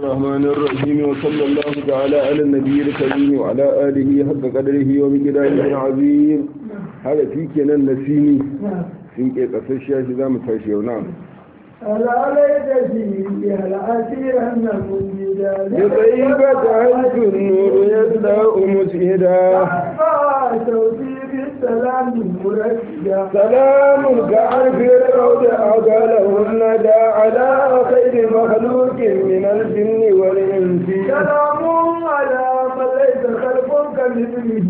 الرحمن الرحيم وصلى الله تعالى على النبي الكريم وعلى آله حق قدره ومقداره العظيم هذا في كنا النسيني في قصة الشاشة متاشي ونعم ألا ليت فيه العسير أن مجدا بطيبة عز النور يبدأ مسهدا صوتي بالسلام مرشدا سلام كعرف الروض أقاله الندى على خير مخلوق من الجن والإنس سلام على من ليس خلق كمثله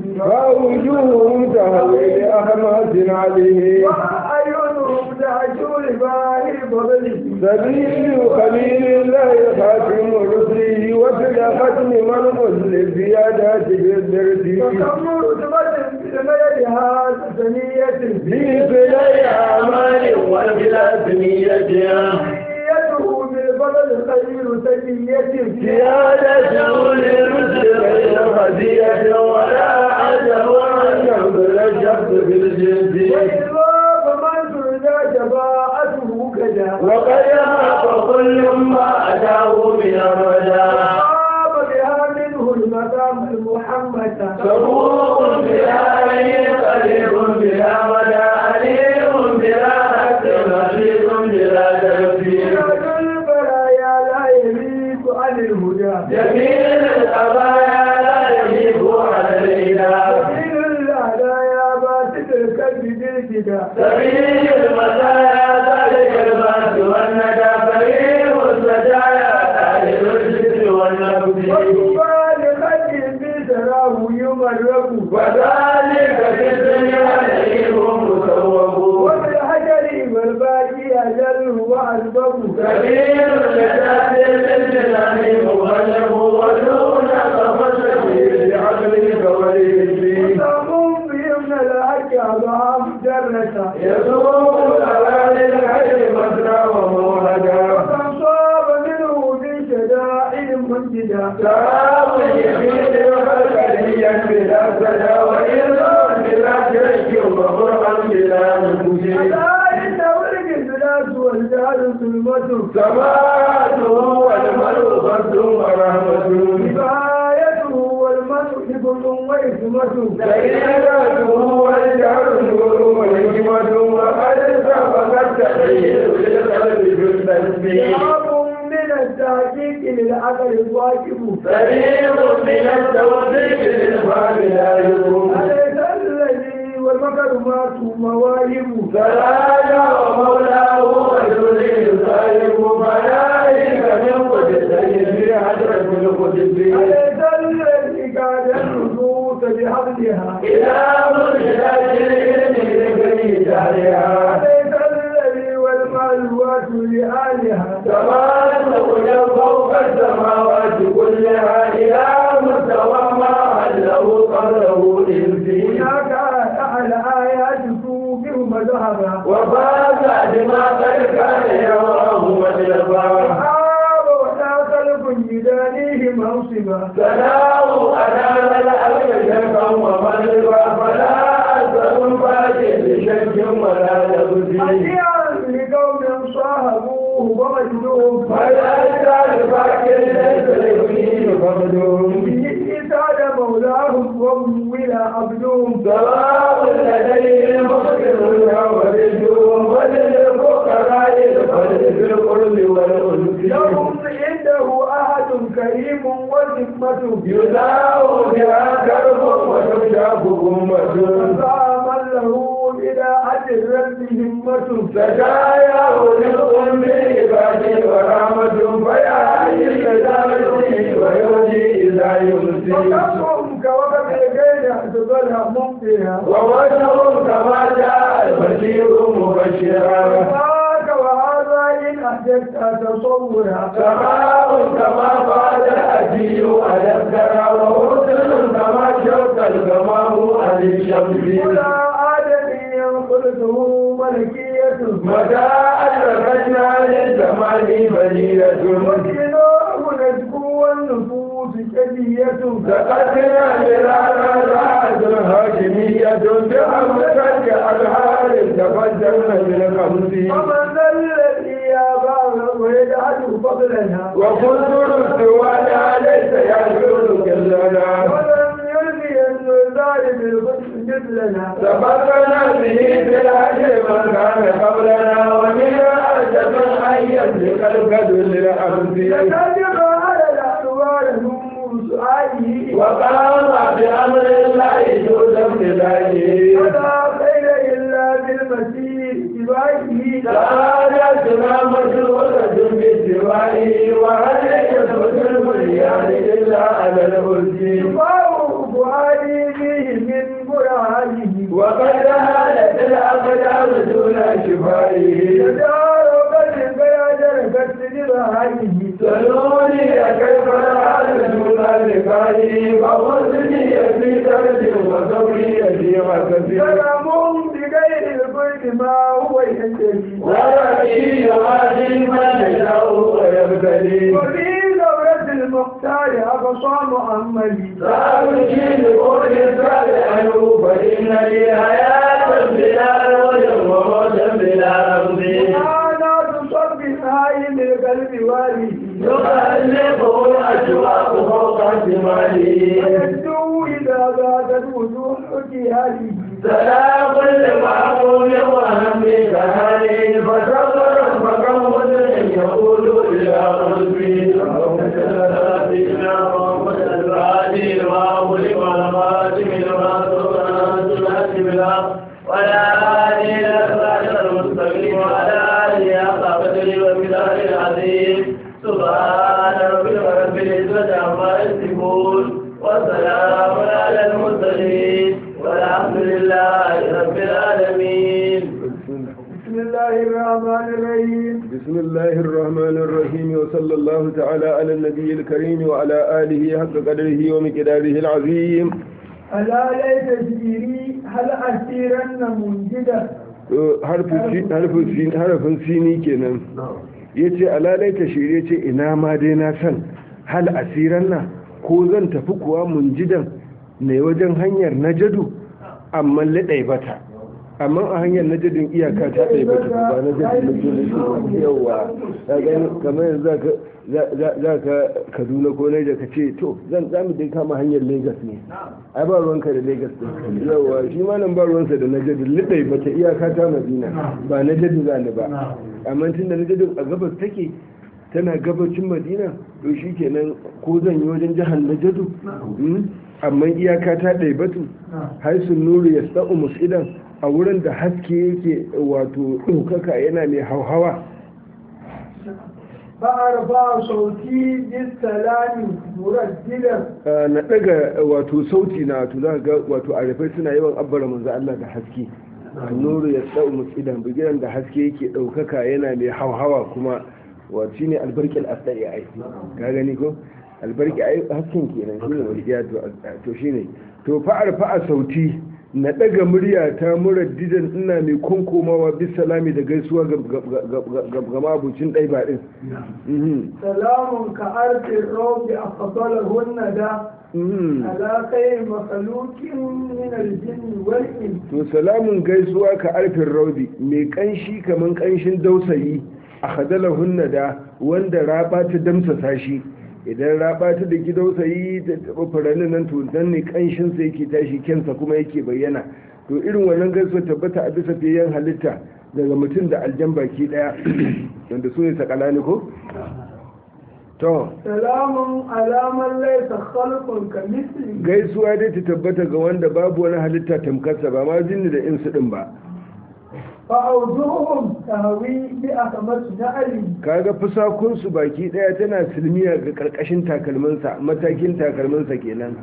فوجوههم تهوي لأحمد عليه وأعينهم تعجو لباهي فضله سبيل خليل الله خاتم رسله وفي ختم من أسل زيادات بالدرس وكم رتبة في الميدها ثنية في سلي أعمال وبلا سميتها يده بالفضل خير سجية زيادة للرسل غير خزية ولا عجب أن ينظر الشخص بالجنس وإذا فمن سرنا جباءته كذا وقد يحق كل ما أتاه من الرجاء قام بها منه المقام المحمد سبوق بلا قريب بلا مدى أليم بلا حق رشيد بلا تكفير سراج البرايا لا يميت عن الهدى جميل القضايا لا يجيب على الإله سبيل الهدايا باسط الكذب بالجدا سبيل المسايا ذلك الباس والندى فريق السجايا تاريخ الجد والنبذ وطوبى لخد بسراه يمرق وذلك في الدنيا نعيم مسوق وبالحجر والباقي أجل وأسبق سبيل النجاة للجنان مغلق ودون تفشل بعقلك وليسي سلام بهم الحق أضعاف جرة يسوق الأواني الحي مسرى ومولدا وكم صاب منه في شدائد منجدا سلام يمين الخلقيا بلا سدى وإذا بلا شرك وفرقا بلا نفوس ألا إن ولد الناس والجهل ظلمة سماته والمرء فرد ورحمة كفايته والمسح حفظ وإثمة سيدته والجهر نور والحكمة وقد سبقت تحيل للقلب في التسبيح شعب من التحقيق للعقل الواجب فريق من التوفيق للفهم لا يكون أليس الذي والمكرمات مواهب فلا ومولاه وجل صاحب ملائكة من قدسين في حضرة القدس أليس الذي قاد النصوص بحبلها إلى مرشد العلم لكي جارها أليس الذي والمعلوات لآلها سماء تقول فوق السماوات كلها إلى مستوى ما حله قدره إنسي هناك أعلى آيات بهم ذهبا وفاز بما قد كان يراه مجلبا وحاب ولا خلق بدانيه موسما سلام أنا الأمر شرقا ومغربا فلا أسأل فاجئ بشك ولا لبسي أشياء لقوم صاحبوه ومجنوب فلا يزال فاكر ليس ليبني فقدهم به ساد مولاهم ومولى عبدهم سواء لديه المغفر والرجوم وللفقراء الفرد في القرب والأنس لهم عنده أحد كريم وذمة يداو بها كرب وتشاف أمة فمن له إلى أجر رب همة سجايا للأم عباد ورحمة فيا إلى ويهدي إذا يمسي وكفهم كوكب الغير أحسبها ممضيها ووجههم كما جاء البشير مبشرا ذاك وهذا إن أحدثت تصورا سماء كما قال الأتي على الثرى وحسن كما شوك الغمام عن الشمس ولا آدمي قلته ملكية متى أدركنا للزمان بلية وكلاه نجبو والنفوس كدية سقطنا مرانا رأس هاشمية بحمد الأنهار تفجرنا بالخمس ومن الذي يا بار ويجعل فضلنا وكنت رسل قبلنا سبقنا به في الحج من كان قبلنا ومن أجب حيا لقلب للأمس لكذب على الأحوال هم سؤاله وقام بأمر الله جود ابتدائه ولا خير إلا بالمسيح اتباعه سعادتنا مشروطة باتباعه وهل يثبت البنيان إلا على الهدي شفاء فؤادي به من برهانه وقد هالت الأقدام دون شفائه تجاربت البيادر كالسجبهانه سلوني كيف الحال دون لقائه فوزني في درد وصبري في غسل سلام بغير الكل ما هو ينتهي ورأيي يوازي من يشاء ويبتلي وفي دورة المختار أقصى مؤملي سأمشي لقول الصالح فإن لي حياة بلا نور وموت بلا رمز أنا تصب هاي القلب والي يقلبه الأشواق فوق شماله ويبدو إذا باتت وجوه جهاله سلام لمعقول وهم كهاني فصبر فكم مسلم يقول إلى قلبي اللهم صل على سيدنا محمد الفاتح لما أغلق والخاتم لما سبق ناصر بالحق وعلى آله الأسرار المستقيم وعلى آله حق قدره ومقداره العظيم سبحان ربك رب العزة عما يصفون وسلام على المرسلين والحمد لله رب العالمين بسم الله الرحمن الرحيم بسم الله الرحمن الرحيم وصلى الله تعالى على النبي الكريم وعلى آله حق قدره ومقداره العظيم ألا ليت شعري هل أسيرن منجدا harfin sini kenan ya ce alalai ta shirye ce ina ma dai na san hal asiran na ko zan tafi kuwa munjidan ne wajen hanyar najadu amma laɗai bata amma a hanyar najadin iyaka ta ɗai bata ba na jadin na yawa ya gani kamar yanzu za ka kaduna ko naija ka ce to zan za mu dai kama hanyar lagos ne ai ba ruwanka da lagos din yawa shi ma nan ba ruwansa da najadin liɗai bata iyaka ta madina ba najadu za ni ba amma tun da najadin a gabas take tana gabacin madina to shi kenan ko zan yi wajen jihar najadu amma iyaka ta ɗaibatu haisun nuru ya sa'u musidan a wurin da haske yake wato ɗaukaka yana mai hauhawa فأرفع صوتي بالسلام مرددا na ɗaga wato sauti na wato za ga wato arifai suna yawan abbara manzo Allah da haske nuru ya sa'u musidan bigiran da haske yake ɗaukaka yana mai hauhawa kuma wato shine albarkil asdai ai ka gani ko albarki ai hasken kenan shine walqiya to to shine to fa'ar fa'a sauti na daga murya ta muraddidan ina mai konkomawa bis salami da gaisuwa ga mabucin dai ba din سلام كأرض الروض أفضلهن دا على خير مخلوق من الجن والإنس to salamun gaisuwa ka arfin raudi mai kanshi kaman kanshin dausayi a hadalahunna da wanda raba ta damsasa shi idan raba ta da gidausayi ta taɓa furannin nan to nan ne kanshinsa yake tashi kyansa kuma yake bayyana to irin wannan gaisuwa tabbata a bisa fiyen halitta daga mutum da aljan baki daya wanda su ne sakalani ko to سلام على من ليس خلق كمثله gaisuwa dai ta tabbata ga wanda babu wani halitta tamkarsa ba ma jinni da insu din ba فأوجوهم تهوي بأخمس نعلي kaga fusakunsu baki daya tana silmiya ga karkashin takalminsa matakin takalminsa kenan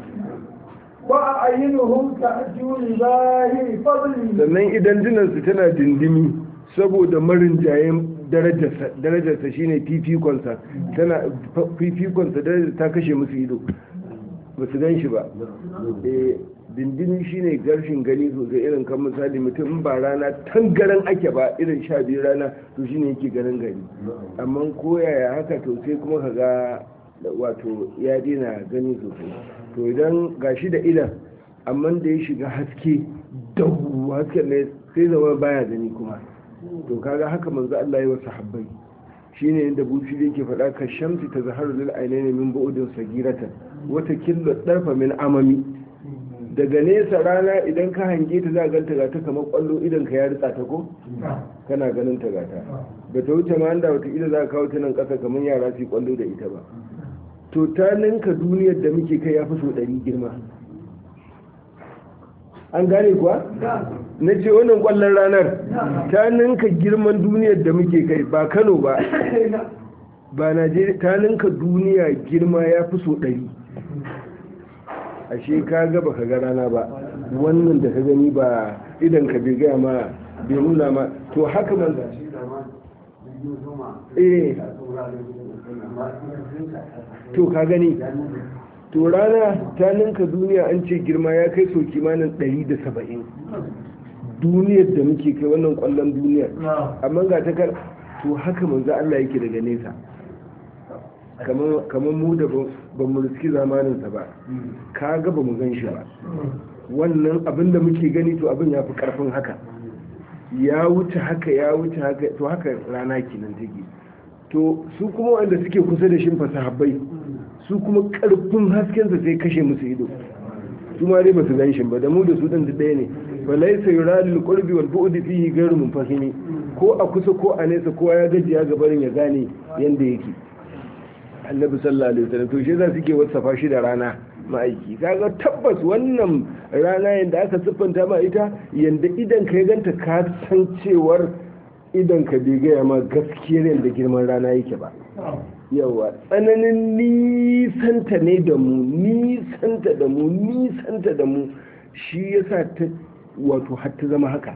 وأعينهم تأجو لباهر فضلي sannan idan jinansu tana dindimi saboda marin jayen darajarsa darajarsa shine fifikonsa tana fifikonsa darajar ta kashe musu ido ba su gan shi ba Eh, dindimi shine garshin gani sosai irin kan misali mutum in ba rana tangaran ake ba irin sha biyu rana to shine yake ganin gani amma koyaya haka to sai kuma ka ga wato ya dina gani sosai to idan gashi da idan amma da ya shiga haske dahu hasken ne sai zama baya gani kuma to kaga haka manzo Allah ya wa sahabbai shine inda buci da yake faɗa ka shamsi ta zaharu lil ainaini min bu'udin sagiratan wata killo darfa min amami daga nesa rana idan ka hange ta za ganta ga ta kamar kwallo idan ka ya ritsa ta ko kana ganin ta gata ba ta wuce ma da wata ila za ka kawo ta nan kasa kamar yara su kwallo da ita ba to ta ninka duniyar da muke kai ya fi so ɗari girma an gane kuwa na ce wannan kwallon ranar ta ninka girman duniyar da muke kai ba kano ba ba najeriya ta ninka duniya girma ya fi so ɗari ashe ka ga baka ga rana ba wannan da ka gani ba idan ka bai gaya ma bai nuna ma to haka man eh to ka gani to rana ta ninka duniya an ce girma ya kai so kimanin 170 duniyar da muke kai wannan kwallon duniyar amma ga ta kar to haka manzo Allah yake daga nesa kamar mu da ba mu riski zamaninsa ba ka ga ba mu gan shi ba wannan abin da muke gani to abin ya fi karfin haka ya wuce haka ya wuce haka to haka rana kenan take to su kuma wanda suke kusa da shin fasahabbai su kuma karfin haskensa sai kashe musu ido su ma dai ba su gan shi ba da mu da su din ɗaya ne fa laysa yuradul qurbi wal bu'd fihi ghayru munfahimi ko a kusa ko a nesa kowa ya gajiya gabarin ya gane yanda yake annabi sallallahu alaihi wasallam to shi za suke wasafa shi da rana ma'aiki kaga tabbas wannan rana yanda aka siffanta ma ita yanda idan ka ganta ka san cewar idan ka bai gaya ma gaskiyar yanda girman rana yake ba yawa tsananin nisanta ne da mu nisanta da mu nisanta da mu shi yasa ta wato har ta zama haka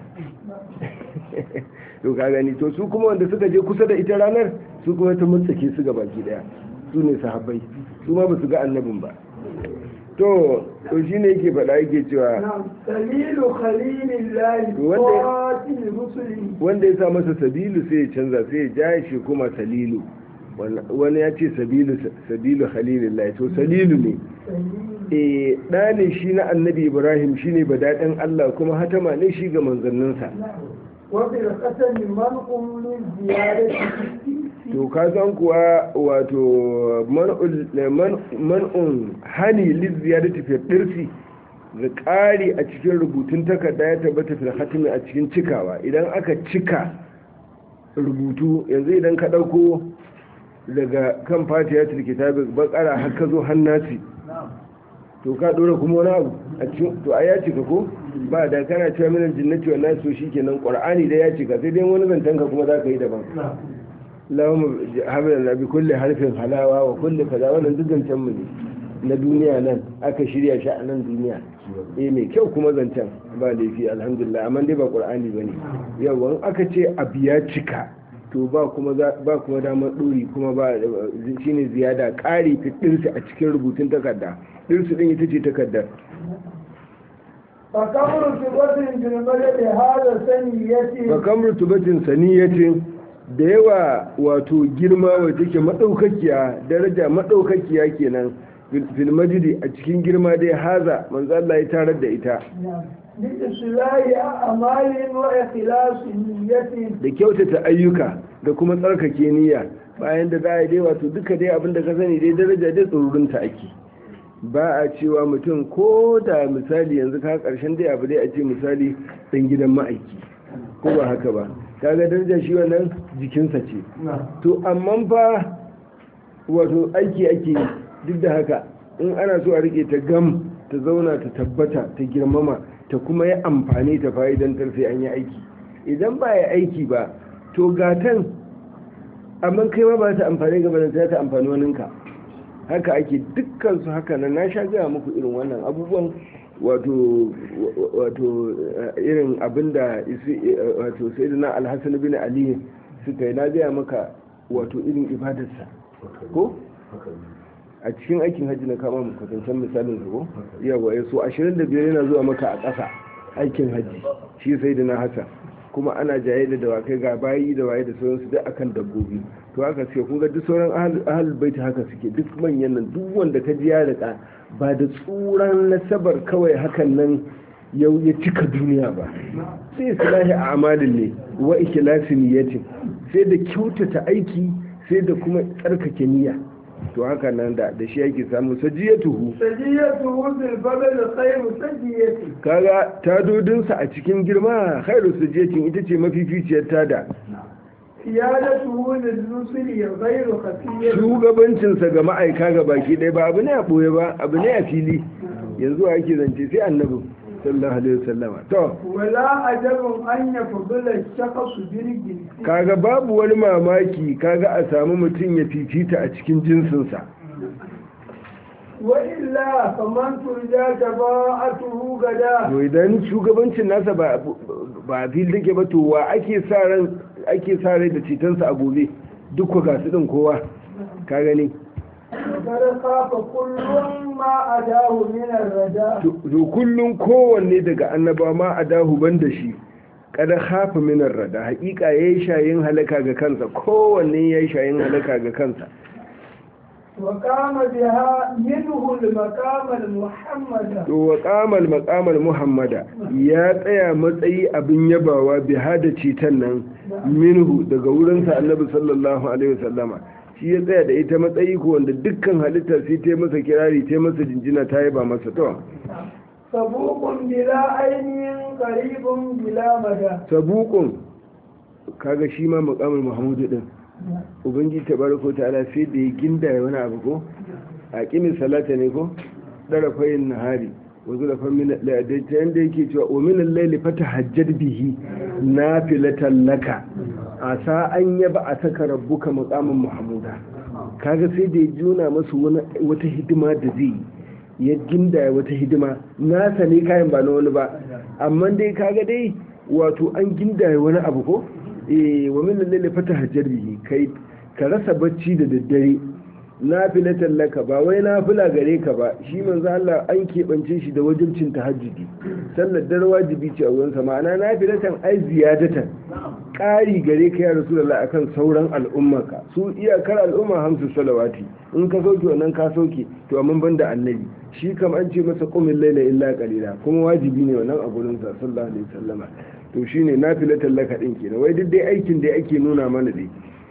to ka gani to su kuma wanda suka je kusa da ita ranar su kuma ta mutsake su baki daya su ne sahabbai su ma ba su ga annabin ba to to shi ne yake faɗa yake cewa dalilu khalilillahi qatil rusuli wanda ya sa masa sabilu sai ya canza sai ya ja shi kuma salilu wani ya ce sabilu sabilu khalilillahi to salilu ne eh da ne shi na annabi ibrahim shine badaɗin allah kuma hatama ne shi ga manzanninsa وفي القتل منع من زيادة to ka san kuwa wato man'un hani lizziyadati fi dirsi da ƙari a cikin rubutun takarda ya tabbata fil hatimi a cikin cikawa idan aka cika rubutu yanzu idan ka ɗauko daga kan fatiya kitabi bakara har ka zo hannasi to ka ɗora kuma wani abu a cikin to a ya cika ko ba da kana cewa minan jinnati wa nasu shikenan qur'ani da ya cika sai dai wani zantan ka kuma za ka yi daban lahum hablan bi kulli harfin halawa wa kulli kaza wannan duk zancen mu ne na duniya nan aka shirya shi a nan duniya eh mai kyau kuma zancen ba laifi alhamdulillah amma dai ba qur'ani bane yawa aka ce abu ya cika to ba kuma ba kuma damar dori kuma ba shine ziyada ƙari fitinsu a cikin rubutun takarda ɗinsu ɗin ita ce takardar فكم رتبة في الملك هذا سنية fakamar tubatin saniyatin da yawa wato girma wacce ke maɗaukakiya daraja maɗaukakiya kenan fil majidi a cikin girma dai haza manzo Allah ya tarar da ita لإصلاح أعمال وإخلاص نية da kyautata ayyuka da kuma tsarkake niyya bayan da za a yi dai wato duka dai abin da ka sani dai daraja dai tsoronta ake ba a cewa mutum ko da misali yanzu ka karshen dai abu dai a ce misali dan gidan ma'aiki ko ba haka ba kaga daraja shi wannan jikinsa ce to amma fa wato aiki ake yi duk da haka in ana so a rike ta gam ta zauna ta tabbata ta girmama ta kuma yi amfani ta fa'idantar sai an yi aiki idan ba ya aiki ba to gatan amma kai ma ba ta amfani gaba da ta amfani waninka haka ake dukkan su haka nan na sha gaya muku irin wannan abubuwan wato wato irin abinda wato sayyidina alhassan bin ali suka yi na gaya maka wato irin ibadarsa ko a cikin aikin hajji na kama kwatancen misalin su ko yawa ya so 25 yana zuwa maka a ƙasa aikin hajji shi sayyidina hassan kuma ana jaye da dawakai ga bayi da waye da sauransu duk akan dabbobi to haka suke kun ga duk sauran ahal baiti haka suke duk manyan nan duk wanda ka ji ya rika ba da tsuran nasabar kawai hakan nan yau ya cika duniya ba sai islahi a amalin ne wa ikhlasi niyyatin sai da kyautata aiki sai da kuma tsarkake niyya to haka nan da da shi yake samu sajiyatuhu سجيته في الفضل خير سجيته kaga tadodinsa a cikin girma khairu sajiyatin ita ce mafificiyar tada سيادته للرسل غير خفية shugabancinsa ga ma'aika ga baki ɗaya ba abu ne a ɓoye ba abu ne a fili yanzu ake zance sai annabi sallallahu alaihi wasallama to ولا عجب أن يفضل الشخص بالجنس kaga babu wani mamaki kaga a samu mutum ya fifita a cikin jinsinsa وإلا فمن ترجى شفاعته غدا to idan shugabancin nasa ba ba a fili take ba to wa ake sa ran ake sa rai da cetonsa a gobe duk ku gasu din kowa ka gani وقد خاف كل ما أداه من الرداء to to kullum kowanne daga annaba ma a dahu ban da shi kada hafa minar rada hakika yayi shayin halaka ga kansa kowanne yayi shayin halaka ga kansa وقام بها منه المقام المحمد to wa qamal maqamal muhammada ya tsaya matsayi abin yabawa bi hada citan nan minhu daga wurinsa annabi sallallahu alaihi wasallama shi ya tsaya da ita matsayi ko wanda dukkan halitta sai ta yi masa kirari ta yi masa jinjina ta yaba masa to سبوق بلا عين قريب بلا مدى sabuqun kaga shi ma maqamul muhammadu din ubangiji tabaraka ta'ala sai da ya ginda wani abu ko a kimin salata ne ko dara fayin nahari wanzu da famin la'adaita yadda yake cewa wa min al-layli fatahajjad bihi nafilatan laka asa an yaba a saka rabbuka maqamin mahmuda kaga sai da ya juna masu wata hidima da zai ya ginda wata hidima nasa ne kayan ba na wani ba amma dai kaga dai wato an ginda wani abu ko eh wa min lalle fata hajjar bihi kai ka rasa bacci da daddare nafilatan laka ba wai nafila gare ka ba shi manzo Allah an keɓance shi da wajibcin tahajjudi sallar dare wajibi ce a wurin sa ma'ana nafilatan ai ziyadatan ƙari gare ka ya rasulullah akan sauran al'ummarka su iyakar al'umma hamsu salawati in ka sauke wannan ka sauke to amma banda annabi shi kam an ce masa qumil layla illa qalila kuma wajibi ne wannan a gurin sa sallallahu alaihi wasallama to shine nafilatan laka din kenan wai duk dai aikin da ake nuna mana dai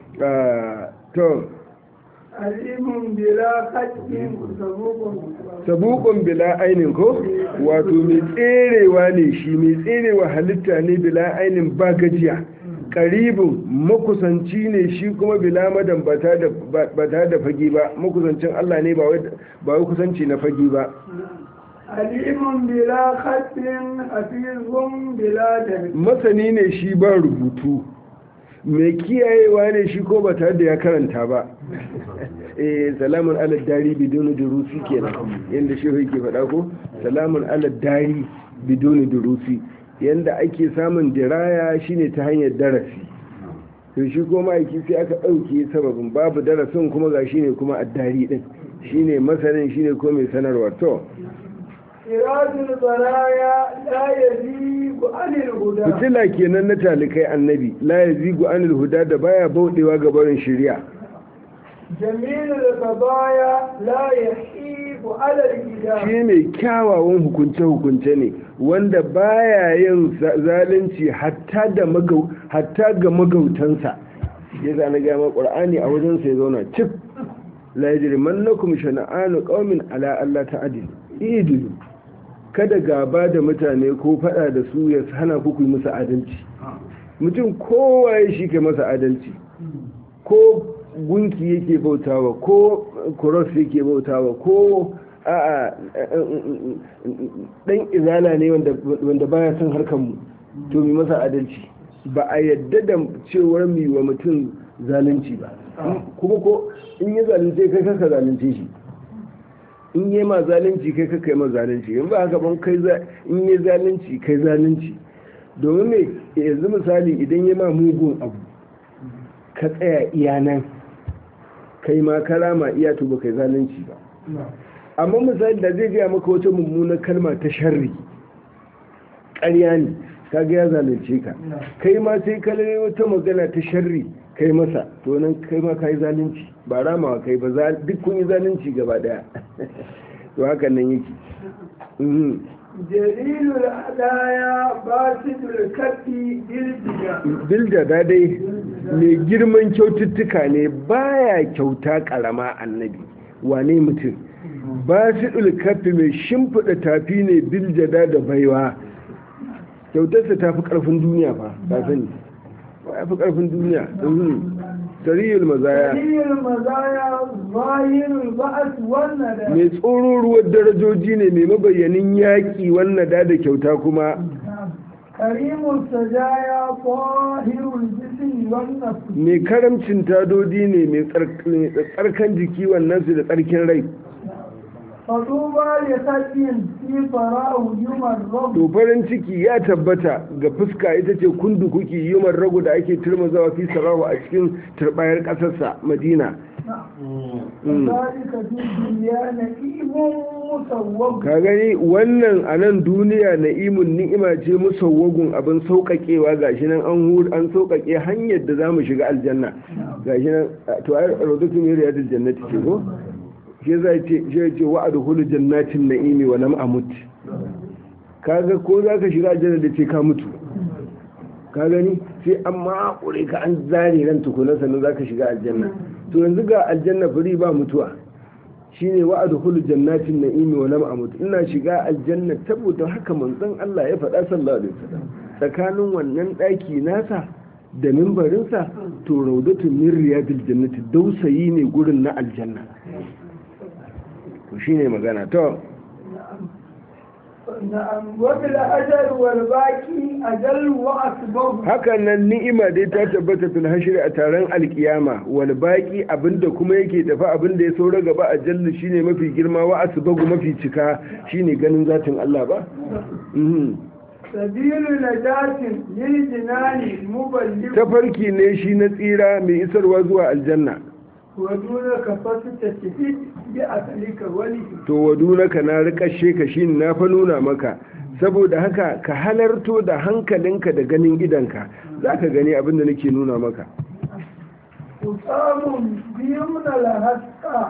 to alimun bila haƙƙin sabukun sabukun bila ainin ko wato mai tserewa ne shi mai tserewa halitta ne bila ainin ba gajiya karibin makusanci ne shi kuma bila madan ba ta da fagi ba makusancin Allah ne ba wai kusanci na fagi ba alimun bila haƙƙin hafizun bila da masani ne shi ba rubutu mai kiyayewa ne shi ko ba tare da ya karanta ba eh salamun ala dari biduni durusi kenan yanda shi yake faɗa ko salamun ala dari biduni durusi yanda ake samun diraya shine ta hanyar darasi to shi ko ma'aiki sai aka ɗauke sababin babu darasin kuma ga shine kuma addari din shine masanin shine ko mai sanarwa to Siratul baraya la yazigu anil huda fitila kenan na talikai annabi la yazigu anil huda da baya bauɗewa ga barin shari'a jamilul kabaya la yahibu ala al-gida shi mai kyawawan hukunce-hukunce ne wanda baya yin zalunci hatta da magau hatta ga magautansa ya zana gama ƙwar'ani a wajensa ya zauna cif la yajri mannakum shana'anu qaumin ala alla ta'dil idilu kada gaba da mutane ko fada da su ya hana ku yi musu adalci mutum kowa ya shi ke masa adalci ko gunki yake bautawa ko kuros yake bautawa ko a'a dan izala ne wanda baya son harkar mu to mi masa adalci ba a yadda da cewar mi wa mutum zalunci ba kuma ko in yi zalunce kai kanka zalunce shi in yi ma zalunci kai kanka yi ma zalunci in ba haka ban kai in yi zalunci kai zalunci domin me yanzu misali idan yi ma mugun abu ka tsaya iya nan kai ma kalama iya to ba kai zalunci ba amma misali da zai gaya maka wata mummunar kalma ta sharri ƙarya ne ka ga ya zalunce ka kai ma sai kalare wata magana ta sharri kai masa to nan kai ma ka yi zalunci ba ramawa kai ba duk kun yi zalunci gaba daya to haka nan yake jalilul adaya basidul kafi bilbida bilda da dai mai girman kyaututtuka ne baya kyauta karama annabi wane mutum ba su kafi mai shimfiɗa tafi ne biljada da baiwa kyautarsa ta fi ƙarfin duniya fa ba sani ba ya fi ƙarfin duniya sariyul mazaya سريع المزايا ظاهر البأس والندى mai tsoro ruwan darajoji ne mai mabayyanin yaƙi wannan da da kyauta kuma كريم السجايا طاهر الجسم والنفس mai karamcin tadodi ne mai tsark- mai tsarkan jiki wannan su da tsarkin rai فطوبى لخد في فراه يمرض to farin ciki ya tabbata ga fuska ita ce kundu kuki yumar ragu da ake turmazawa fi sarahu a cikin turbayar ƙasarsa madina وذلك في الدنيا نئيم مسوق ka gani wannan a nan duniya na'imun ni'ima ce musawwagun abin sauƙaƙewa gashi nan an hu an sauƙaƙe hanyar da za mu shiga aljanna gashi nan to ai rawdatu min riyadil jannati ce ko shi zai ce shi ya ce wa'adu hulu jannatin na'imi wa lam amut kaga ko za ka shiga aljanna da ce ka mutu ka gani sai an makure ka an zare ran tukuna sannan za ka shiga aljanna to yanzu ga aljanna fari ba mutuwa shine wa'adu hulu jannatin na'imi wa lam amut ina shiga aljanna saboda haka manzon Allah ya faɗa sallallahu alaihi wasallam tsakanin wannan ɗaki nasa da mimbarinsa to raudatu min riyadil jannati dausayi ne gurin na aljanna to shine magana to نعم وبالأجل والباقي أجل وأكبر hakan nan ni'ima dai ta tabbata fil hashri a taron alkiyama wal baqi abinda kuma yake tafi abinda ya saura gaba a jallu shine mafi girma wa asbagu mafi cika shine ganin zatin Allah ba Mhm. سبيل نجاة للجنان مبلغ tafarki ne shi na tsira mai isarwa zuwa aljanna ودونك فستشهد بأكلك وله to wadunaka na rikashe ka shi na fa nuna maka saboda haka ka halarto da hankalinka da ganin idanka za ka gani abin da nake nuna maka وسام بيمن الهسكة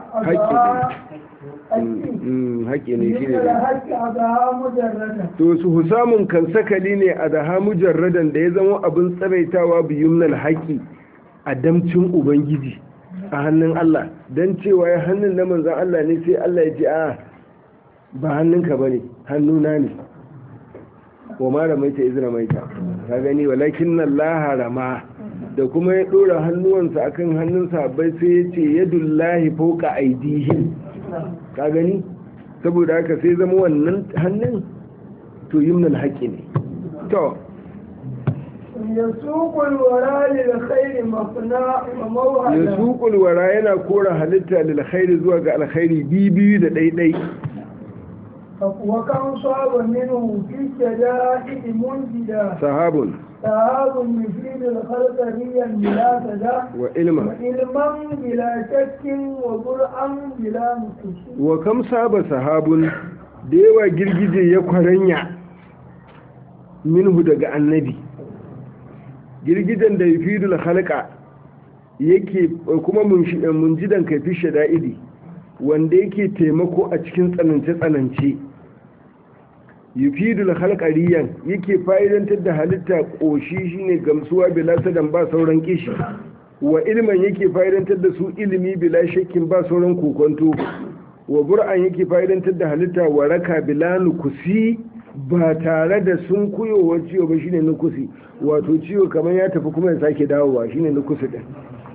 Mm, haƙƙi ne shi بيمن ne الهسكة أدها مجردة to su husamun kan sakali ne a daha mujarradan da ya zama abin tsaraitawa biyumnal haƙi a damcin ubangiji a hannun Allah don cewa ya hannun na manzan Allah ne sai Allah ya ce a ba hannunka ba ne hannuna ne wa ma ramaita iz ramaita ka gani walakin nan laharama da kuma ya ɗora hannuwansa akan hannun sahabbai sai ya ce yadullahi fauka aidihim ka gani saboda haka sai zama wannan hannun to yimnal haƙi ne to يسوق الوراء للخير مصنع وموهنا ya suƙul wara yana kora halitta lil khairi zuwa ga alkhairi bibiyu da ɗaiɗai وكم صاب منه في الشدائد منجدا sahabun سهاب يفيد الخلق ريا بلا سدى wa ilma وعلما بلا شك وبرعا بلا مكش wa kam saba sahabun da yawa girgije ya kwaranya minhu daga annabi girgijen da yufidul halka yake kuma munshi- munjidan kaifi shada'idi wanda yake taimako a cikin tsanance-tsanance yufidul halkariyan yake fa'idantar da halitta ƙoshi shine gamsuwa bila sadan ba sauran kishi wa ilman yake fa'idantar da su ilimi bila shakkin ba sauran kokonto wa bur'an yake fa'idantar da halitta waraka bila nukusi ba tare da sun kuyowar ciwo ba shine nukusi wato ciwo kamar ya tafi kuma ya sake dawowa shine nukusi din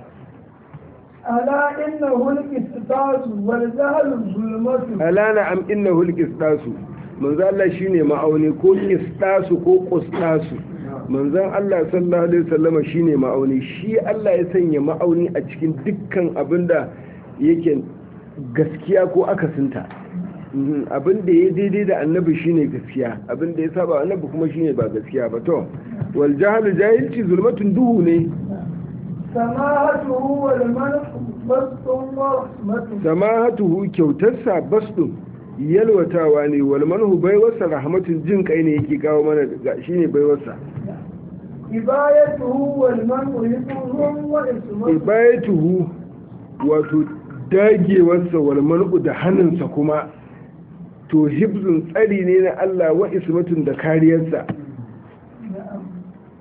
ألا إنه الاستطاعة والجهل الظلمة alana am innahu alqistasu manzo Allah shine ma'auni ko qistasu ko qustasu manzon Allah sallallahu alaihi wasallam shine ma'auni shi Allah ya sanya ma'auni a cikin dukkan abinda yake gaskiya ko akasinta Mhm, abinda ya daidai da annabi shine gaskiya abinda ya saba annabi kuma shine ba gaskiya ba to wal jahlu jahilci zulmatun duhu ne سماهته والمنح بسط ورحمة samahatuhu kyautarsa basdun yalwatawa ne wal manhu baiwarsa rahmatun jin kai ne yake kawo mana ga shine baiwarsa إبايته والمنح يطهم وإسمته ibayatuhu wato dagewarsa wal manhu da hannunsa kuma to hibzun tsari ne na Allah wa ismatun da kariyarsa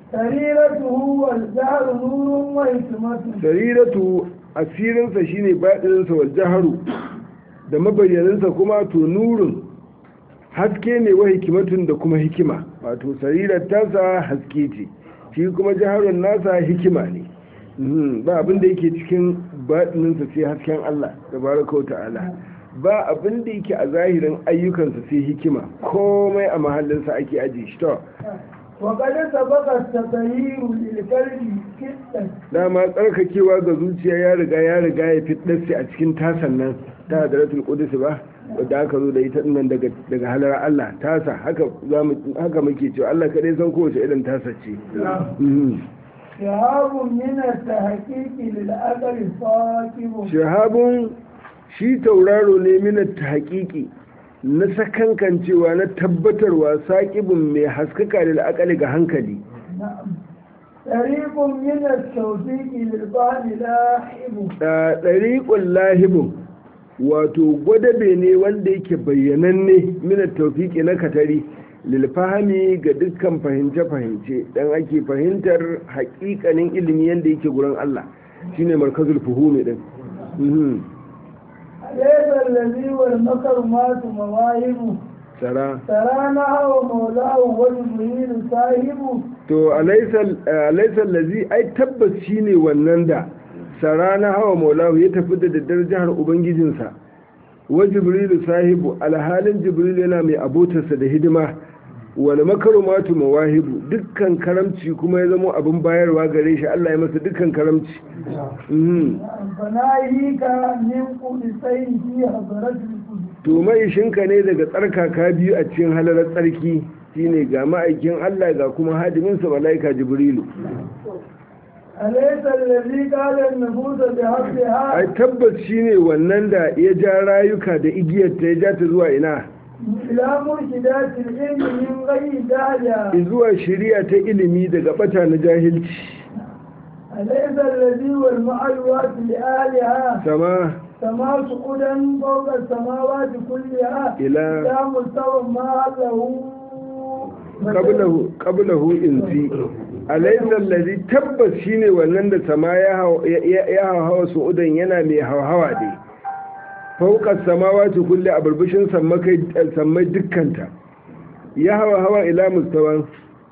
سريرته والجهر نور وحكمة sariratu asirinsa shine baɗininsa wal jaharu da mabayyaninsa kuma to nurin haske ne wa hikimatun da kuma hikima wato sarirar tasa haske ce shi kuma jaharun nasa hikima ne Mhm, ba abin da yake cikin baɗininsa sai hasken Allah tabaraka wa ta'ala ba abin da yake a zahirin ayyukansa sai hikima komai a mahallinsa ake ajiye shi to وقد سبق التطهير للقلب كتا dama tsarkakewa ga zuciya ya riga ya riga ya fitnarsi a cikin tasan nan ta hadaratul qudus ba wadda aka zo da ita nan daga daga halar Allah tasa haka zamu haka muke cewa Allah kadai san kowace irin tasa ce Mhm. شهاب من التحقيق للعقل صاكب shahabun shi tauraro ne minat tahqiqi na sakankancewa na tabbatarwa saƙibin mai haskaka da la'akali ga hankali نعم طريق من التوفيق للبعض لاحب da ɗariƙun lahibin wato gwadabe ne wanda yake bayyananne minat taufiki na katari lilfahami ga dukkan fahimce-fahimce dan ake fahimtar haƙiƙanin ilimi yadda yake gurin Allah shine markazul fuhumi din Mhm. ليس الذي والمكرمات مواهب tsara ترانا ومولاه وجبريل صاحب to alaisar lazi ai tabbas shine wannan da sarana hawa maulahu ya tafi da daddar jihar ubangijinsa wa jibrilu sahibu alhalin jibrilu yana mai abotarsa da hidima wal makarumatu mawahibu dukkan karamci kuma ya zama abin bayarwa gare shi Allah ya masa dukkan karamci Mhm. فناهيك من قدسين في حضرة القدس to mai shinka ne daga tsarkaka biyu a cikin halarar tsarki shine ga ma'aikin Allah ga kuma hadiminsa malaika jibrilu أليس الذي قال النفوس بحقها ai tabbas shine wannan da ya ja rayuka da igiyarta ya ja ta zuwa ina إلى مرشدات العلم من غير داعية zuwa shiriya ta ilimi daga bata na jahilci أليس الذي والمعلوات لآلها sama سما سقودا فوق السماوات كلها إلى إلى مستوى ما له qablahu qablahu insi alaysa allazi tabbas shine wannan da sama ya haw- ya ya hawa su'udan yana mai hawa dai fauka samawati kulli a burbushin sammakai sammai dukkanta ya hawa hawa ila mustawan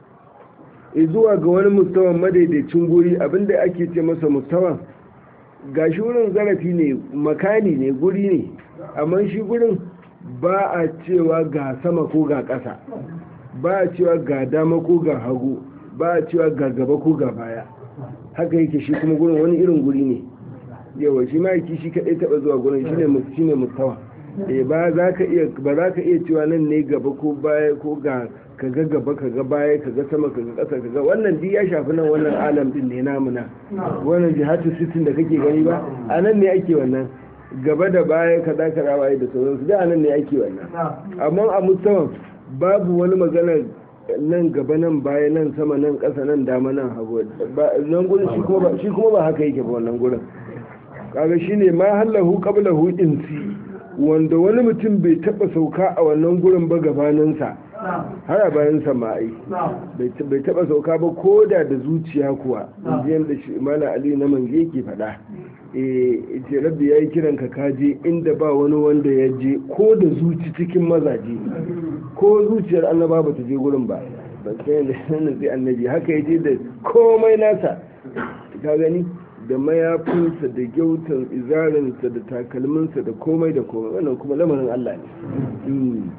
zuwa ga wani mustawan madaidaicin guri abinda ake ce masa mustawan gashi wurin zarafi ne makani ne guri ne amma shi gurin ba a cewa ga sama ko ga ƙasa ba a cewa ga dama ko ga hagu ba a cewa ga gaba ko ga baya haka yake shi kuma gurin wani irin guri ne yawa shi ma yake shi kadai taba zuwa gurin shine mu- shine mustawa eh ba za ka iya ba za ka iya cewa nan ne gaba ko baya ko ga kaga gaba kaga baya kaga sama kaga ƙasa kaga wannan duk ya shafi nan wannan alam din ne namu na wannan jihatu sitin da kake gani ba a nan ne ake wannan gaba da baya kaza kaza waye da sauransu da a nan ne ake wannan amma a musamman babu wani magana nan gaba nan baya nan sama nan ƙasa nan dama nan hagu Ba- nan gurin shi kuma ba shi kuma ba haka yake ba wannan gurin kaga shine ma hallahu qablahu insi wanda wani mutum bai taba sauka a wannan gurin ba gabaninsa har a bayan samai bai ta- bai taba sauka ba ko da da zuciya kuwa jiyan da shi mala ali na mange yake faɗa eh ce rabbi yayi kiran ka kaje inda ba wani wanda ya je ko da zuci cikin mazaje ko zuciyar annaba ba ta je gurin ba ba sai da nan sai annabi haka yaje da komai nasa ka gani da mayafinsa da gyautan izarinsa da takalminsa da komai da komai wannan kuma lamarin Allah ne Mm.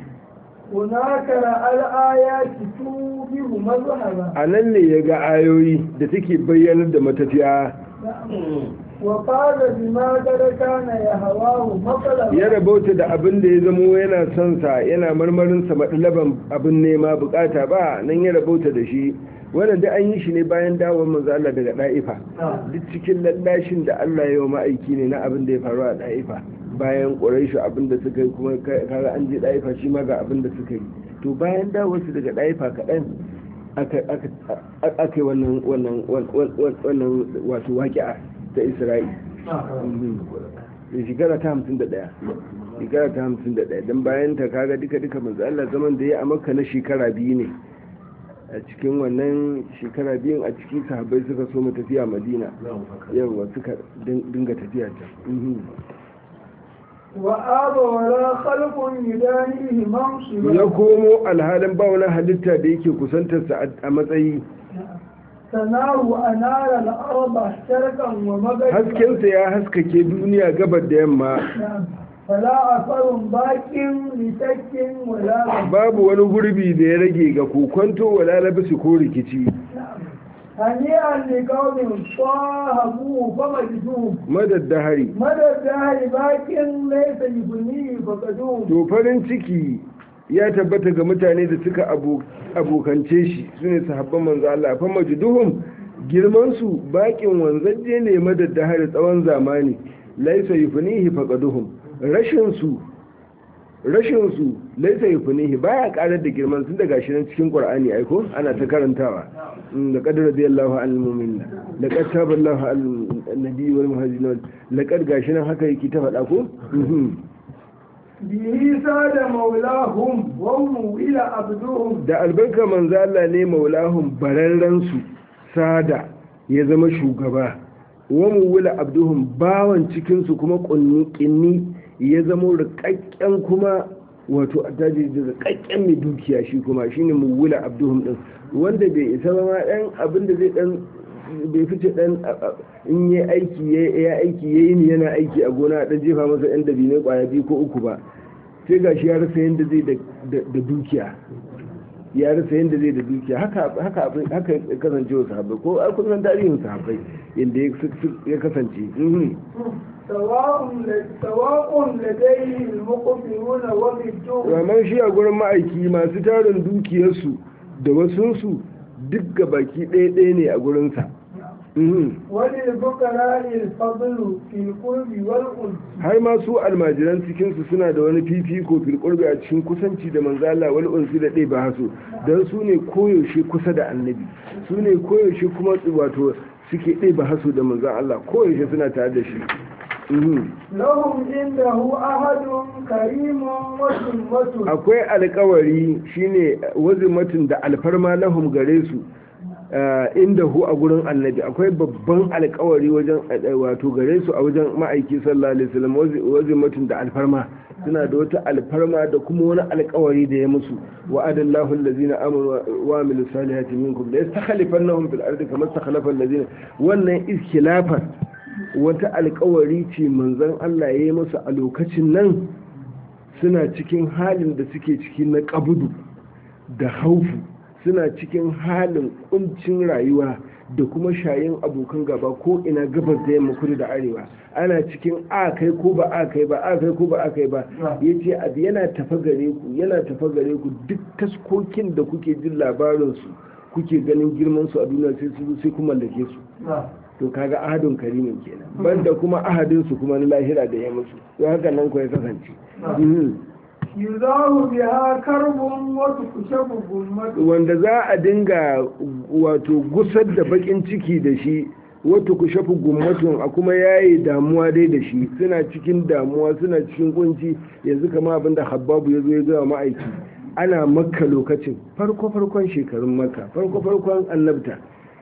هناك رأى الآيات توبه مذهبا a nan ne ya ga ayoyi da take bayyanar da matafiya وقال بما قد كان يهواه مطلبا ya rabauta da abin da ya zamo yana son sa yana marmarin sa madalaban abin nema bukata ba nan ya rabauta da shi wannan da an yi shi ne bayan dawon manzo Allah daga Daifa duk cikin lallashin da Allah ya yi wa ma'aiki ne na abin da ya faru a Daifa bayan Quraishu abin da suka yi kuma kaga an je Daifa shi ma ga abin da suka yi to bayan dawon su daga Daifa kaɗan aka aka aka yi wannan wannan wannan wato waƙi'a ta Isra'ila da shekara ta hamsin da ɗaya shekara ta hamsin da ɗaya don bayan ta kaga duka duka manzo Allah zaman da ya a makka na shekara biyu ne a cikin wannan shekara biyun a ciki sahabbai suka so mu tafiya madina yawa suka dinga tafiya ta وآب ولا خلق يدانيه منصبا ya komo alhalin ba wani halitta da yake kusantarsa a matsayi سناه أنار الأرض شرقا ومغربا haskensa ya haskake duniya gabar da yamma نعم. فلا أثر باق لشك ولا babu wani gurbi da ya rage ga kokonto wala labisi ko rikici هنيئا لقوم صاحبوه فمجدوه madaddahari مدى الدهر باق ليس يبنيه فقدوه to farin ciki ya tabbata ga mutane da suka abo- abokance shi su ne sahabban manzo Allah fa majduhum girman su bakin wanzaje ne madaddahari tsawon zamani laisa yufnihi faqaduhum rashin su rashin su laisa yufnihi baya karar da girman sun daga shi nan cikin qur'ani ai ko ana ta karantawa Mm, laqad radiyallahu anil mu'minin laqad taballahu al nabiy wal muhajirin laqad gashi nan haka yake ta faɗa ko Mhm. به ساد مولاهم وهم إلى عبدهم da albarka manzo Allah ne maulahum bararren su sada ya zama shugaba wa muwila abduhum bawan cikin su kuma kunni kinni ya zama rikakken kuma wato attaji da rikakken mai dukiya shi kuma shine muwila abduhum din wanda bai isa ba ma dan abin da zai dan bai fice dan in yi aiki ya aiki yayi ni yana aiki a gona a dan jefa masa yan dabine kwaya biyu ko uku ba sai gashi ya rasa yanda zai da dukiya ya rasa yadda zai da dukiya haka haka abin haka ya kasance wa sahabbai ko a kusan tarihin sahabbai inda ya kasance mhm. سواء سواء لديه المقبلون وبالدون ramar shi a gurin ma'aiki masu tarin dukiyarsu da wasunsu duk ga baki ɗaya ɗaya ne a gurinsa Mhm. وللفقراء الفضل في القرب والأنس har ma su almajiran cikinsu suna da wani fifiko fil qurbi a cikin kusanci da manzo Allah wal unsi da ɗaya ba haso dan su ne koyaushe kusa da annabi su ne koyaushe kuma wato suke ɗaya ba haso da manzo Allah koyaushe suna tare da shi Mhm. لهم عنده أحد كريم وسمة akwai alkawari shine wazimatin da alfarma lahum gare su ah, inda hu a gurin annabi akwai babban alkawari wajen eh, wato gare su a wajen ma'aiki sallallahu alaihi wasallam wazi- wazimatin da alfarma suna da wata alfarma da kuma wani alkawari da ya musu wa'adallahu allazina amanu wa amilus salihati minkum la yastakhlifannahum fil ardi kama istakhlafa allazina wannan iskilafar wata alkawari ce manzon Allah ya yi musu a lokacin nan suna cikin halin da suke ciki na ƙabudu da haufu suna cikin halin kuncin rayuwa da kuma shayin abokan gaba ko ina gabas da yamma kudu da arewa ana cikin a kai ko ba a kai ba a kai ko ba a kai ba ya ce abu yana tafa gare ku yana tafa gare ku duk taskokin da kuke jin labarinsu kuke ganin girman su a duniya sai su sai ku mallake su to kaga ahadun karimin kenan banda kuma ahadin su kuma na lahira da ya musu to haka nan ko ya kasance Mhm. يزاه بها كرب وتكشف غمة wanda za a dinga wato gusar da bakin ciki da shi wato ku shafi gummatun a kuma yayi damuwa dai da shi suna cikin damuwa suna cikin kunci yanzu kama abin da habbabu ya zo ya gaya ma'aiki ana makka lokacin farko farkon shekarun makka farko farkon annabta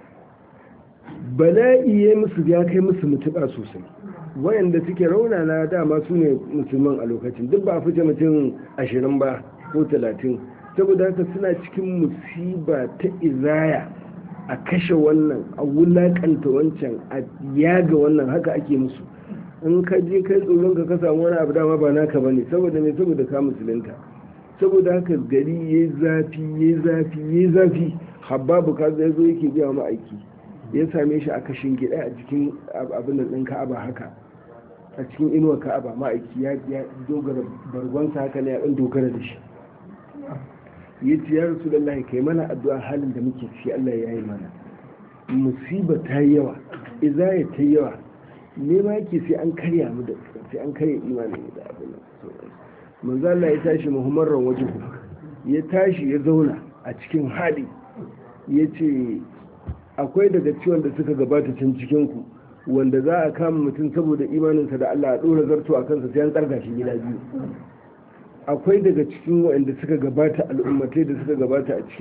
bala'i ya musu ya kai musu mutuƙa sosai wayanda suke raunana dama su ne musulman a lokacin duk ba a fice mutum ashirin ba ko talatin saboda haka suna cikin musiba ta izaya a kashe wannan a wulakanta wancan a yaga wannan haka ake musu in ka je kai tsoron ka ka samu wani abu dama ba naka bane saboda me saboda ka musulunta saboda haka gari yayi zafi yayi zafi yayi zafi habbabu ka zai zo yake biya mu aiki ya same shi a kashin gida a cikin abin da ɗin ka'aba haka a cikin inuwa ka'aba ma'aiki ya ya dogara bargonsa haka ne ya ɗan dogara da shi ya ce ya rasu lallahi kai mana addu'a halin da muke ciki Allah ya yi mana musiba ta yi yawa izaya ta yi yawa ne ma yake sai an karya mu da sai an karya imanin mu da abin nan sauransu. manzo Allah ya tashi muhammadan wajen ya tashi ya zauna a cikin hali ya ce akwai daga ciwon da suka gabata can cikinku wanda za a kama mutum saboda imaninsa da Allah a ɗora zarto a kansa sai an tsarga shi gida biyu akwai daga cikin waɗanda suka gabata al'ummatai da suka gabata a cikin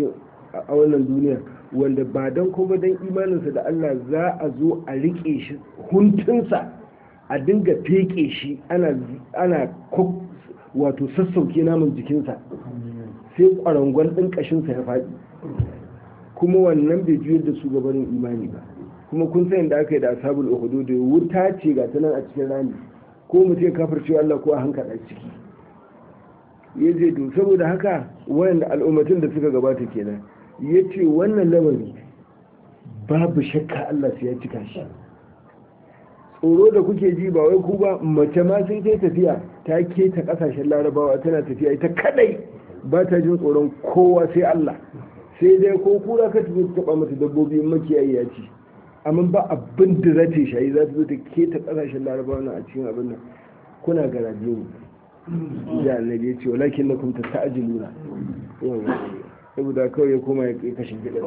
a wannan duniya wanda ba don kuma don imaninsa da Allah za a zo a riƙe shi huntunsa a dinga feke shi ana ana wato sassauke namun jikinsa sai ƙwarangon ɗin ƙashinsa ya faɗi kuma wannan bai juyar da su gabanin imani ba kuma kun san da aka yi da ashabul uhudu da wuta ce ga ta nan a cikin rami ko mu ce kafir cewa Allah ko a hankala ciki ya je to saboda haka wayanda al'ummatin da suka gabata kenan ya ce wannan lamari babu shakka Allah sai ya cika shi tsoro da kuke ji ba wai ku ba mace ma sai ta tafiya ta keta kasashen larabawa tana tafiya ita kadai ba ta jin tsoron kowa sai Allah sai dai ko kura ka tafi taba mata dabbobi makiyayi ya ci amma ba abin da za ta shayi za ta zo ta keta kasashen larabawa na a cikin abin nan kuna garaje ne da annabi ya ce walakin na kuma ta ta'ajiluna saboda kawai ya koma ya kashe gidan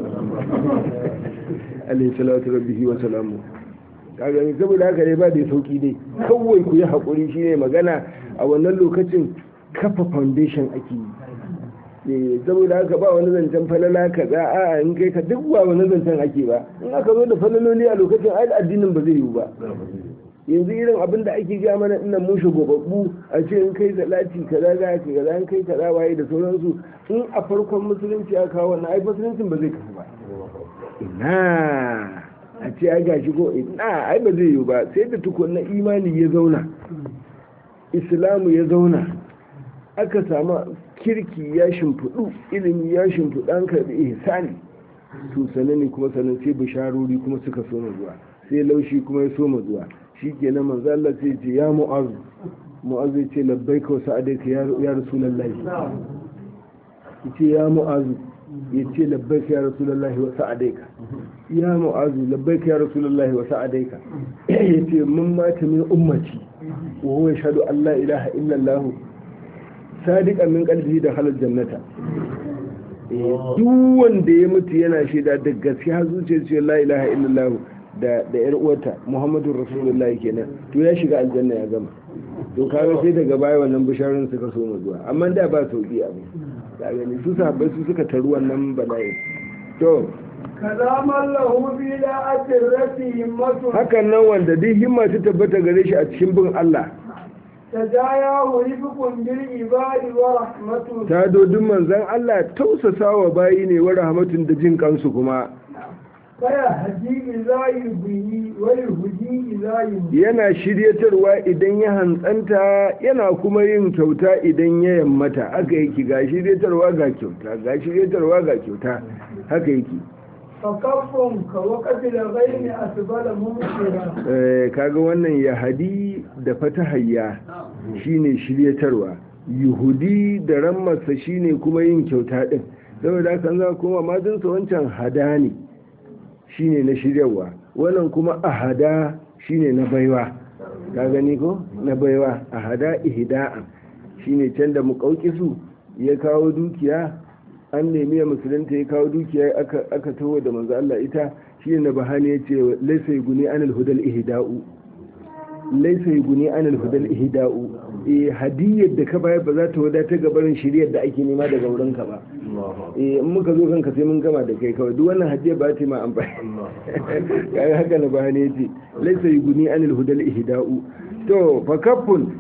alaihi salatu rabbihi wa salamu kaga ne saboda haka ne ba da sauki dai kawai ku yi hakuri shine magana a wannan lokacin kafa foundation ake yi saboda haka ba wani zancen falala ka za a in kai ka duk ba wani zancen ake ba in aka zo da falaloli a lokacin ai addinin ba zai yiwu ba yanzu irin abin da ake gaya mana ina mun shugababbu a ce in kai salati kaza za ka kaza in kai kaza waye da sauransu in a farkon musulunci ya kawo wannan ai musuluncin ba zai kafu ba ina a ce ai gashi ko ina ai ba zai yiwu ba sai da tukunna imani ya zauna islamu ya zauna aka samu kirki ya shimfiɗu ilimi ya shimfiɗu an karɓi ihsani to sanani kuma sanan sai bisharori kuma suka soma zuwa sai laushi kuma ya soma zuwa shi ke na manzo Allah sai ce ya mu'azu mu'azu ce labbaika wa sa'adaika ya rasulullahi yace ya mu'azu yace labbaika ya rasulullahi wa sa'adaika ya mu'azu labbaika ya rasulullahi wa sa'adaika yace mun mata min ummati wa huwa yashhadu an la ilaha illa Allah sadiqan min qalbihi da halal jannata duk wanda ya mutu yana shaida da gaskiya zuciyar la ilaha illallah da da yar uwarta Muhammadu Rasulullahi kenan to ya shiga aljanna ya gama to kaga sai daga baya wannan bisharun suka so mu zuwa amma da ba sauki abu da gani su sahabbai su suka taru wannan bala'i to kaza mallahu bi la'atir rati himmatu hakan nan wanda duk himma ta tabbata gare shi a cikin bin Allah tajayahu rifqun bil ibadi wa rahmatu ta dodin manzon Allah tausasawa bayi ne wa rahmatun da jin kansu kuma kaya haji idza yubihi wa yuhdi idza yuhdi yana shiryatarwa idan ya hantsanta yana kuma yin kyauta idan ya yammata haka yake ga shiryatarwa ga kyauta ga shiryatarwa ga kyauta haka yake fakaffun ka wakati da ghaini asbala mumkira Eh, kaga wannan yahadi da fatahayya shine shiryatarwa yuhudi da rammarsa shine kuma yin kyauta din saboda haka za kuma majinsa wancan hada ne shine na shiryarwa wannan kuma ahada shine na baiwa ka gani ko na baiwa ahada ihda'an shine can da muƙauƙisu ya kawo dukiya an nemi ya musulunta ya kawo dukiya aka aka tawo da manzo Allah ita shine na bahani yace laysa yuguni anil hudal ihda'u laysa yuguni anil hudal ihda'u eh hadiyar da ka bayar ba za ta wadata ga barin shiriyar da ake nema daga wurin ka ba eh in muka zo kanka sai mun gama da kai kawai duk wannan hadiyar ba ta ma amfani kai haka na bahani yace laysa yuguni anil hudal ihda'u to fa kaffun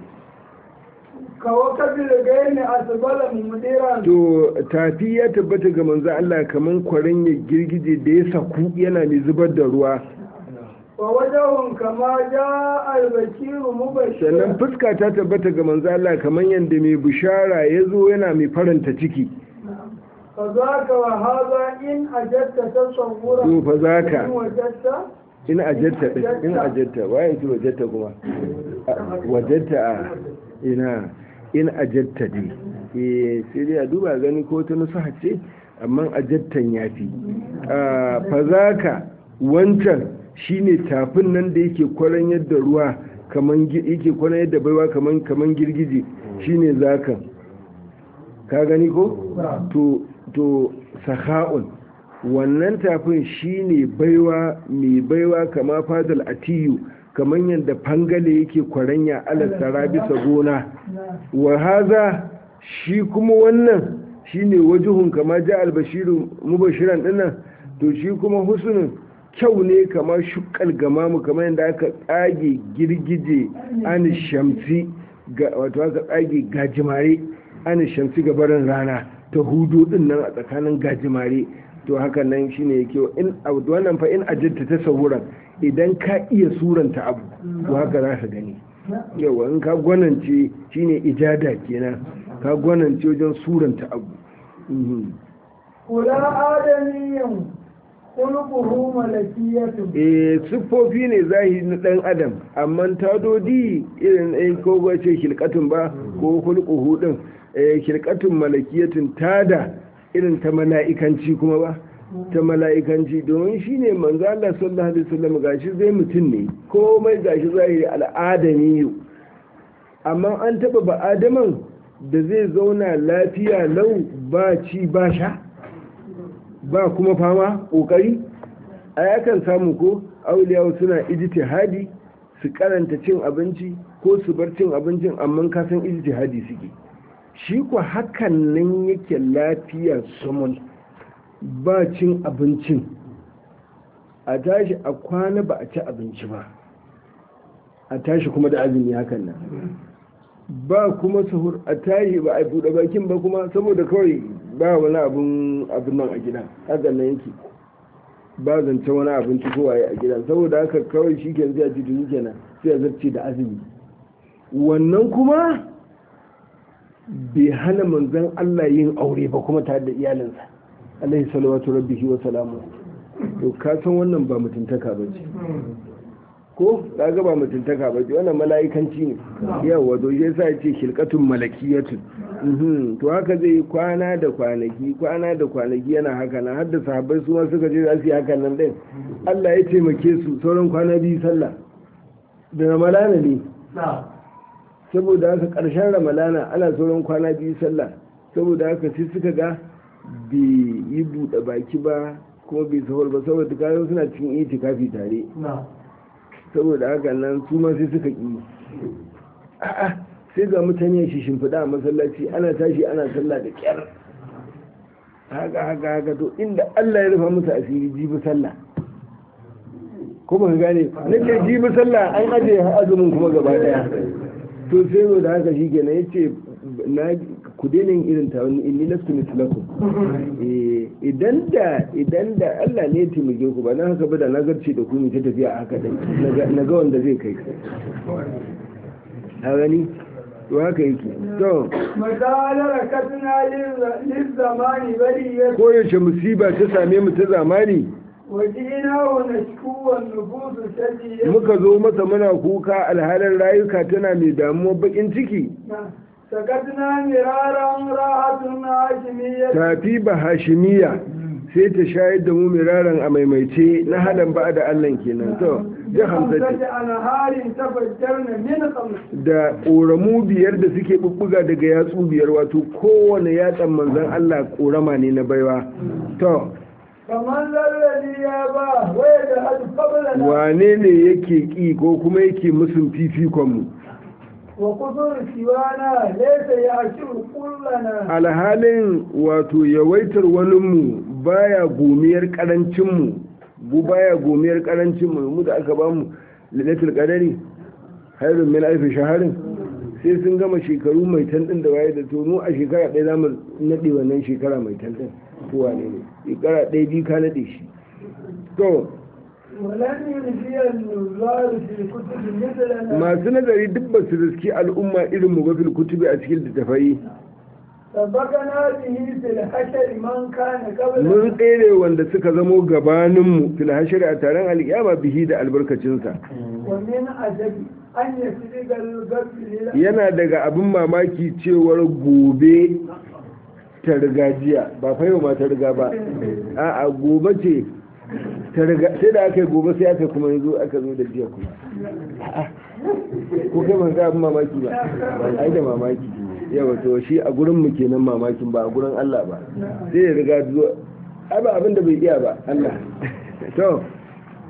ka wakati da ghaini asbala mumkira to tafi ya tabbata ga manzo Allah kaman kwarin ya girgije da ya saku yana mai zubar da ruwa wa wajahun kama jaa al-bashiru mubashshira sannan fuska ta tabbata ga manzo Allah kaman yanda mai bishara ya zo yana mai faranta ciki فذاك وهذا إن أجدت تصورا to fa إن zaka وجدت in ajatta din in ajatta waye ce wajatta kuma wajatta a ina in ajatta dai eh sai dai a duba gani ko ta nusaha ce amma ajattan yafi Ah, fa zaka wancan shine tafin nan da yake kwaran yadda ruwa kaman gi- yake kwaran yadda baiwa kaman kaman girgije shine zakan ka gani ko to to saha'un wannan tafin shine baiwa mai baiwa kama fadal atiyu kaman yadda fangale yake kwaranya ala sara bisa gona wa haza shi kuma wannan shine wajuhun kama ja albashiru mubashiran dinnan to shi kuma husnun kyau ne kamar shukkal gamamu kamar yadda aka tsage girgije an shamsi ga wato aka tsage gajimare an shamsi ga barin rana ta hudu din nan a tsakanin gajimare to haka nan shine yake in wannan fa in ajinta ta sauran idan ka iya suranta abu to haka za ka gani yawa in ka gwanance shine ijada kenan ka gwanance wajen suranta abu kula adamiyin kulkuhu malakiyatu eh siffofi ne zahiri na dan adam amma tadodi irin ɗaya ko ba ce hilkatun ba ko kulkuhu din eh hilkatun malakiyatun tada irin ta mala'ikanci kuma ba ta mala'ikanci domin shi ne manzo Allah sallallahu alaihi wasallam gashi zai mutum ne komai gashi zahiri al'adami amma an taba ba adaman da zai zauna lafiya lau ba ci ba sha ba kuma fama kokari a yakan samu ko auliyawa suna ijtihadi su karanta cin abinci ko su bar cin abincin amma ka san ijtihadi suke shi ko hakan nan yake lafiya sumul ba cin abincin a tashi a kwana ba a ci abinci ba a tashi kuma da azumi hakan nan ba kuma sahur a tashi ba a buɗe bakin ba kuma saboda kawai ba wani abin abin nan a gida hakan nan yake ba zance wani abinci ko waye a gida saboda haka kawai shi ke zai ji duni kenan sai ya zarce da azumi wannan kuma bai hana manzon Allah yin aure ba kuma tare da iyalinsa alaihi salawatu rabbihi wa salamu to ka san wannan ba mutuntaka ba ce ko kaga ba mutuntaka ba ce wannan mala'ikanci ne yawa to shi yasa ce shilqatun malakiyatun to haka zai yi kwana da kwanaki kwana da kwanaki yana haka nan har da sahabbai su ma suka je za su yi hakan nan din Allah ya taimake su sauran kwana biyu sallah da ramalana ne saboda haka ƙarshen ramalana ana sauran kwana biyu sallah saboda haka sai suka ga bai yi buɗe baki ba kuma bai sahur ba saboda kayan suna cikin itikafi tare saboda haka nan su ma sai suka ƙi a'a sai ga mutane shi shimfiɗa a masallaci ana tashi ana sallah da ƙyar haka haka haka to inda Allah ya rufa musu asiri jibi sallah ko ba gane nake jibi sallah an aje azumin kuma gaba daya to sai da haka shi kenan yace na ku daina yin irin ta wani inni lastu mislakum idan da idan da Allah ne ya taimake ku ba na haka ba da na garce da ku mu ta tafiya haka dai na ga wanda zai kai a gani to haka yake to misalar katna lizzamani bari ya ko yaushe musiba ta same mu ta zamani wajina wa nashkuwan nufusu shadiyya muka zo masa muna kuka alhalin rayuka tana mai damuwa bakin ciki sakatna miraran rahatun hashimiyya tafi ba hashimiya sai ta shayar da mu miraran a maimaice na hadan ba da allan kenan to da hamsati hamsati anharin tafajjarna min khamsi da ƙoramu biyar da suke bubbuga daga yatsu biyar wato kowane yatsan manzan allah ƙorama ne na baiwa to kamar lalladi ya ba waya da hadu kabalana wane ne yake ƙi ko kuma yake musun fifikonmu wa kusur siwana laysa ya'shuru kullana alhalin wato yawaitar waninmu baya gomiyar karancinmu bu baya gomiyar karancinmu mu da aka bamu lailatul qadari hairun min alfi shaharin sai sun gama shekaru mai tan din da waye da to mu a shekara ɗaya zamu nade wannan shekara mai tan din ko wane ne shekara ɗaya biyu ka nade shi to ولن يلفي النظار في الكتب مثلنا masu nazari duk ba su riski al'umma irin mu ba fil kutubi a cikin littattafai سبقنا به في الحشر من كان قبلنا mun tsere wanda suka zamo gabaninmu fil hashari a taron alkiyama bihi da albarkacinsa ومن عجب أن يسبق القبل yana daga abin mamaki cewar gobe ta riga jiya ba fa yau ma ta riga ba a'a gobe ce ta riga sai da aka yi gobe sai aka kuma yanzu aka zo da jiya kuma A'a, ko kai ban ga abin mamaki ba ai da mamaki yawa to shi a gurin mu kenan mamakin ba a gurin Allah ba sai ya riga zo ai ba abin da bai iya ba Allah to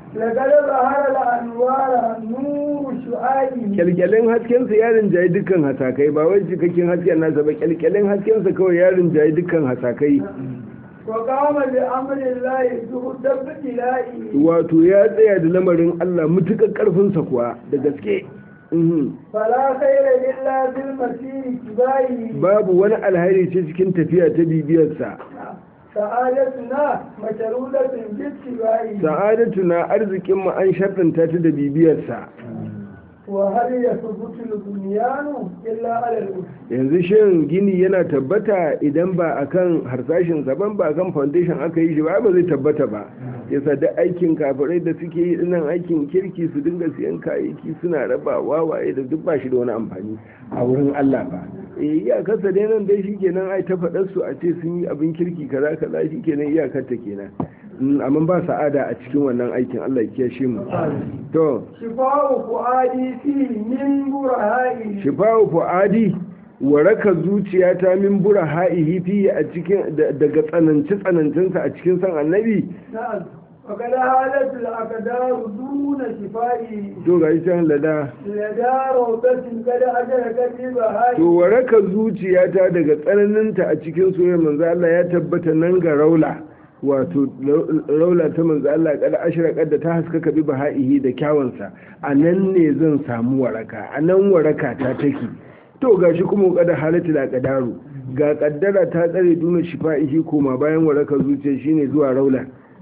لقد ظهر الأنوار النور شعائه kyalkyalin haskensa ya rinjayi dukkan hasakai ba wai cikakken hasken nasa ba kyalkyalin haskensa kawai ya rinjayi dukkan hasakai وقام بأمر الله زهد بإلائه wato ya tsaya da lamarin Allah mutukar karfinsa kuwa da gaske Mhm. فلا خير إلا في المسير كبائه babu wani alheri ce cikin tafiya ta bibiyarsa سعادتنا مشرودة باتباعه sa'adatu na arzikin mu an sharɗanta ta da bibiyarsa وهل يثبت البنيان إلا على الأسس yanzu shin gini yana tabbata idan ba akan harsashin ban ba akan foundation aka yi shi ba ba zai tabbata ba yasa da aikin kafirai da suke yi dinnan aikin kirki su dinga siyan kayayyaki suna raba wawaye da duk ba shi da wani amfani a wurin Allah ba eh iyakar dai nan dai shikenan ai ta faɗar su a ce sun yi abin kirki kaza kaza shikenan iyakar ta kenan Mm, amma ba sa'ada a cikin wannan aikin Allah ya kiyashe mu to شفاء فؤادي فيه من برهائه shifa'u fu'adi waraka zuciyata min bura ha'ihi fi a cikin da- daga tsananci tsanancinsa a cikin san annabi نعم وقد هالت الأقدار دون شفائه to ga can lada لدى روضة قد أدركت to بهائه waraka zuciyata daga tsananinta a cikin soyayyar manzo Allah ya tabbata nan ga raula wato raula ta manzo Allah kada ashraqat da ta haskaka bi baha'ihi da kyawansa a nan ne zan samu waraka a nan waraka ta take to gashi kuma kada halatu da kadaru ga kaddara ta tsare duna shifa'ihi koma bayan waraka zuciya shine zuwa raula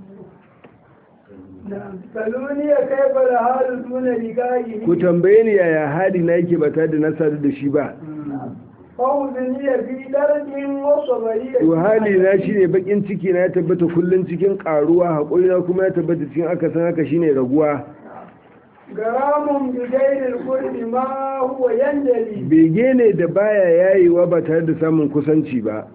نعم سألوني كيف الحال دون لقائه ku tambaye ni yaya hali na yake ba tare da na sadu da shi ba فوزني في درج وصبرية to hali na shine bakin ciki na ya tabbata kullun cikin karuwa hakuri na kuma ya tabbata cikin akasin haka shine raguwa غرام بغير الكل ما هو ينجلي bege ne da baya yayewa ba tare da samun kusanci ba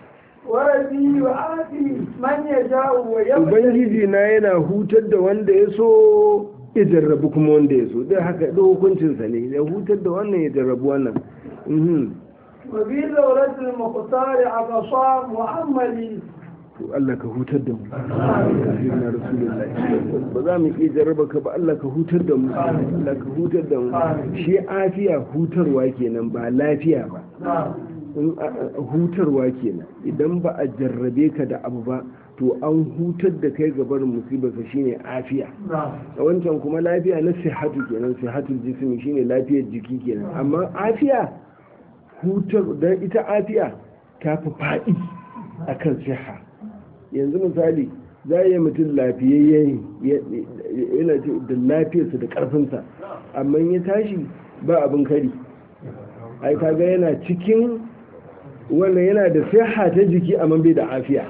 وربي وآتي من يشاء ويبتلي ubangiji na yana hutar da wanda ya so ya jarrabu kuma wanda ya so dai haka da hukuncinsa ne ya hutar da wannan ya jarrabu wannan Mhm. وفي دورة المختار عطشا مؤملي to Allah ka hutar da mu sayyidina rasulullahi ba za mu iya jarraba ka ba Allah ka hutar da mu Allah ka hutar da mu shi afiya hutarwa kenan ba lafiya ba in a- a- hutarwa kenan idan ba a jarrabe ka da abu ba to an hutar da kai ga barin musibarsa shine afiya a wancan kuma lafiya na sihatu kenan sihatul jismi shine lafiyar jiki kenan amma afiya hutar dan ita afiya ta fi faɗi akan siha yanzu misali za a yi mutum lafiyayye yana da lafiyarsa da ƙarfinsa amma ya tashi ba abin kari ai kaga yana cikin wannan yana da siha ta jiki amma bai da afiya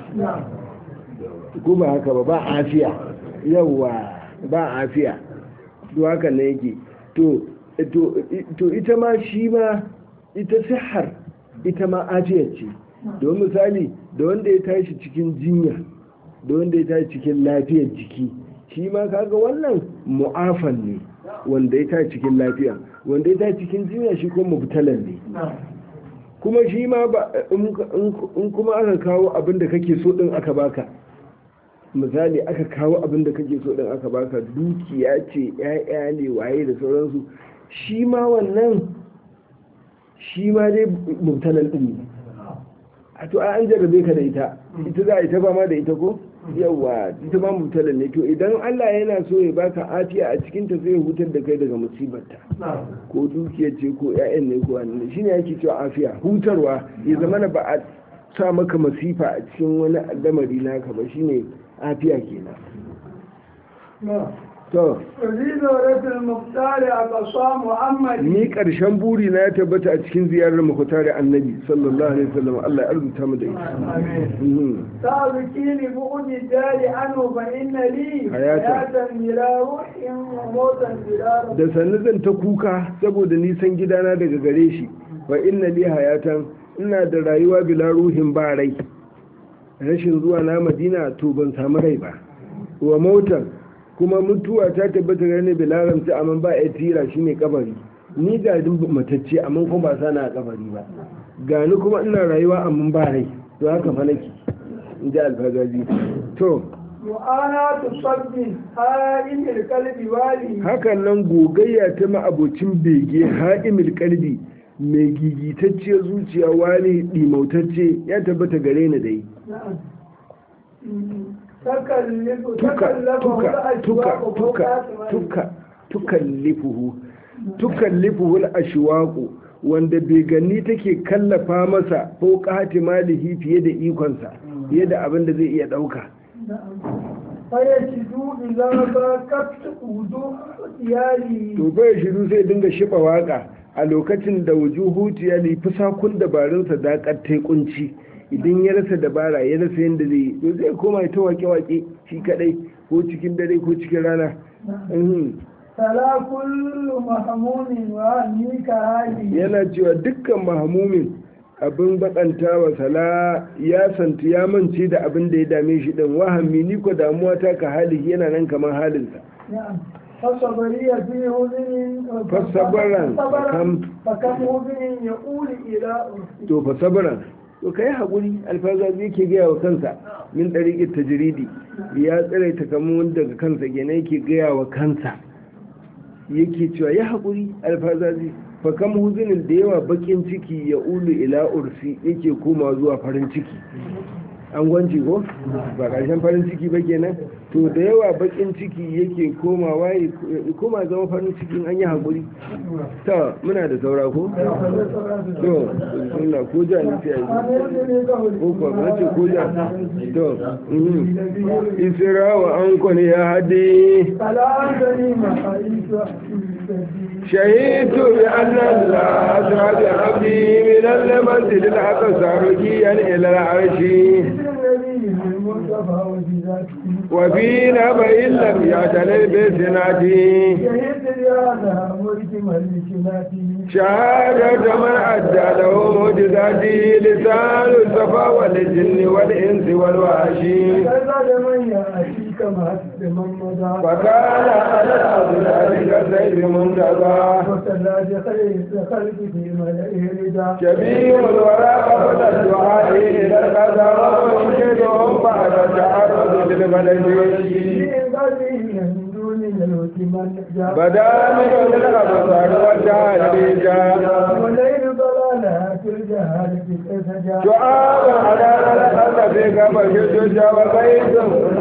ko ba haka ba ba afiya yawa ba afiya to haka ne yake to to to ita ma shi ma ita sihar ita ma afiya ce don misali da wanda ya tashi cikin jinya da wanda ya tashi cikin lafiyar jiki shi ma kaga wannan mu'afan ne wanda ya tashi cikin lafiya wanda ya tashi cikin jinya shi kuma mubtalan ne kuma shi ma ba in in kuma aka kawo abin da kake so din aka baka misali aka kawo abin da kake so din aka baka dukiya ce ƴaƴa ne waye da sauransu shi ma wannan shi ma dai mubtalan din ne a to an jarrabe ka da ita ita za a yi ta fama da ita ko yawa ita ma mubtalan ne to idan Allah yana so ya baka afiya a cikin ta sai ya hutar da kai daga musibarta ko dukiyar ce ko ƴaƴan ne ko wani shine yake cewa afiya hutarwa ya zama na ba a sa maka masifa a cikin wani lamari naka ba shine afiya kenan to وفي دورة المختار عطشا مؤملي ni karshen buri na ya tabbata a cikin ziyarar mukutari annabi sallallahu alaihi wasallam Allah ya arzuta mu da ita Mhm. سابقي لبعد الدار عنه فإن لي حياة. حياة بلا روح وموتا بلا روح da sannu zan ta kuka saboda nisan gidana daga gare shi wa inna li hayatan ina da rayuwa bila ruhin ba rai rashin zuwa na madina to ban samu rai ba wa motar kuma mutuwa ta tabbata gane bila ramsi amma ba ya tira shine kabari ni ga din matacce amma kuma ba sana a kabari ba gani kuma ina rayuwa amma ba rai to haka fa nake in ji alfagazi to وأنا تصب هائم القلب والي hakan nan gogayya ta ma'abocin bege ha'imil kalbi mai gigitacciyar zuciya wani ɗimautacce ya tabbata gare ni dai نعم تكلف tuka تكلف tuka tuka tuka tuka tukallifuhu tukallifuhu al-ashwaqu wanda bai gani take kallafa masa ko qati malihi fiye da ikonsa fiye da abin da zai iya dauka فيجدوا إذا باكت وجوه ديالي to bai shiru sai dinga shiba waka a lokacin da wujuhu tiyali fusakun dabarunsa da kattai kunci idan ya rasa dabara ya rasa yadda zai yi to zai koma ya ta wake-wake shi kadai ko cikin dare ko cikin rana Mhm. فلا كل محموم وأنيك هذه yana cewa dukkan mahamumin abin bakanta wa sala ya santi ya mance da abin da ya dame shi din wahami ni ko damuwa ta ka hali yana nan kamar halinsa نعم فصبري في هزن فصبرا فكم- فكم هزن يقول إلى أرسل to fa sabran to kai hakuri alfaza zai ke gaya wa kansa min dariqit tajridi ya tsare ta kamar daga kansa gene yake gaya wa kansa yake cewa ya hakuri alfaza zai fa kam huzunin da yawa bakin ciki ya ulu ila ursi yake koma zuwa farin ciki an gwanci ko ba ƙarshen farin ciki ba kenan to da yawa bakin ciki yake komawa ya koma zama farin ciki in an yi hakuri ta muna da saura ko to bismillah ko ja ne sai yi ko kuwa ba ce ko ja to mhm. isra wa an kwani ya hadi فلا أدري ما حيث شهدت بأن الله أسرى بعبدي من المسجد الأقصى رجيا إلى العرش النبي المصطفى وبذاته وفي نبأ لم يعتني بسنته شهدت بهذا مرجم لسناته شهادة من أدى له معجزاته لسان الصفا والجن والإنس والوحشي كذا لمن يأتيك ما لمن مضى فكان على الأبدال كالسيف منتظى وصلى بخير الخلق في ملئه رضا شبيه الورى قبل الدعاء إلى القدر ومنشدهم بعد التعرض للبلد في قلبه من دون الموت من جاء بدا من الأبصار والتعريج وليل ضلالها في الجهالة كيف جاء شعار على الأرض في قبل الشجا وبيت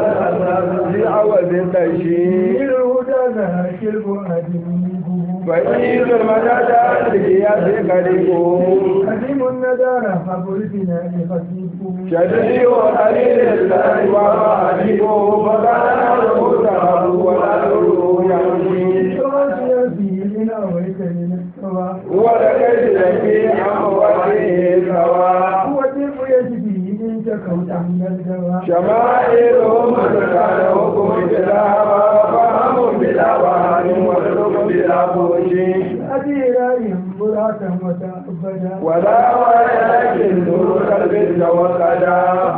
في عوض تشيء الهدى ذا شرب أدمه فإن المدى القياس قريب قديم الندارة فبرزنا لخفيفه شديد قليل الله وعجيبه فكان له ذهب والأمر يمشي تغشي فيه إن أويت من السواء ولقد في أمواله سواء هو الدب يجبي إن شكوت من الدواء شمائلهم كان حكم بلا فهم بلا وهم وخلق بلا فوش أديرهم براة وتعبدا ولا ولكن نور قلب توكدا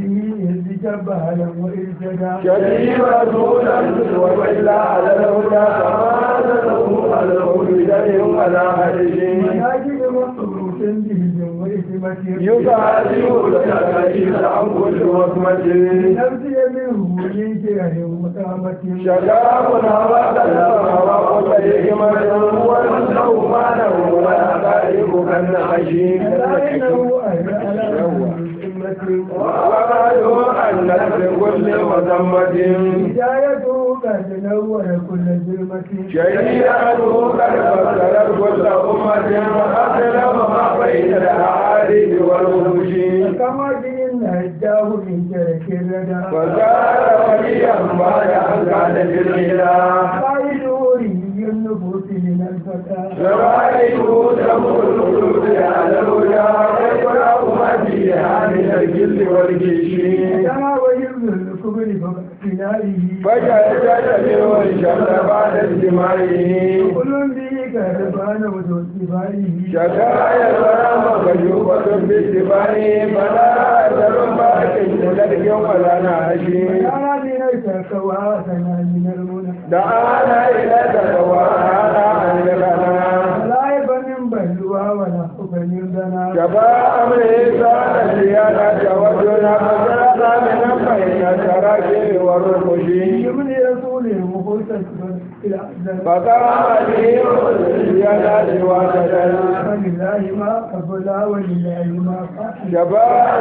جبالا وإرشدا شديد رسولا وإلا على الهدى كما له على الهدى ولا هدش مناجد مصروف بهم وإثمة يقاتل التكاليف عن كل وصمة نفسي منه من جهل وقامة شجاعنا وقلبنا وطريقنا والنوم له ويقارب كالنحشي لكنه أهل على وقالوا أن لكل مذمة هدايته قد نور كل ظلمة شريعته قد فسرت كل أمة وأسلم ما بين الأعارف والوحوش كما جئنا هداه من ترك الردى فصار وليا بعد أن كان في الغنى قائدوري النفوس من الفتى شرائعه تمر القلوب على الهدى ويقرأ ما فيها من الجل والجيش كما ويبذل الكبر فاقتنائه فجأة منه الشمس بعد اجتماعه كل به كربان وذو اتباعه شكايا الغرام مكشوفة باتباعه فلا أثر باق لدرك ولا ناشي كان من كواسنا من المنى دعانا إلى تقوى هذا عن لنا لا يبن بلوى ولا حب يردنا شفاء أمر إنسان زيادة وجنا فسرق من بين التراكم والرقش من رسوله مخلصا إلى أجل فقام به زيادة وجدا فلله ما قبل ولله ما قبل شفاء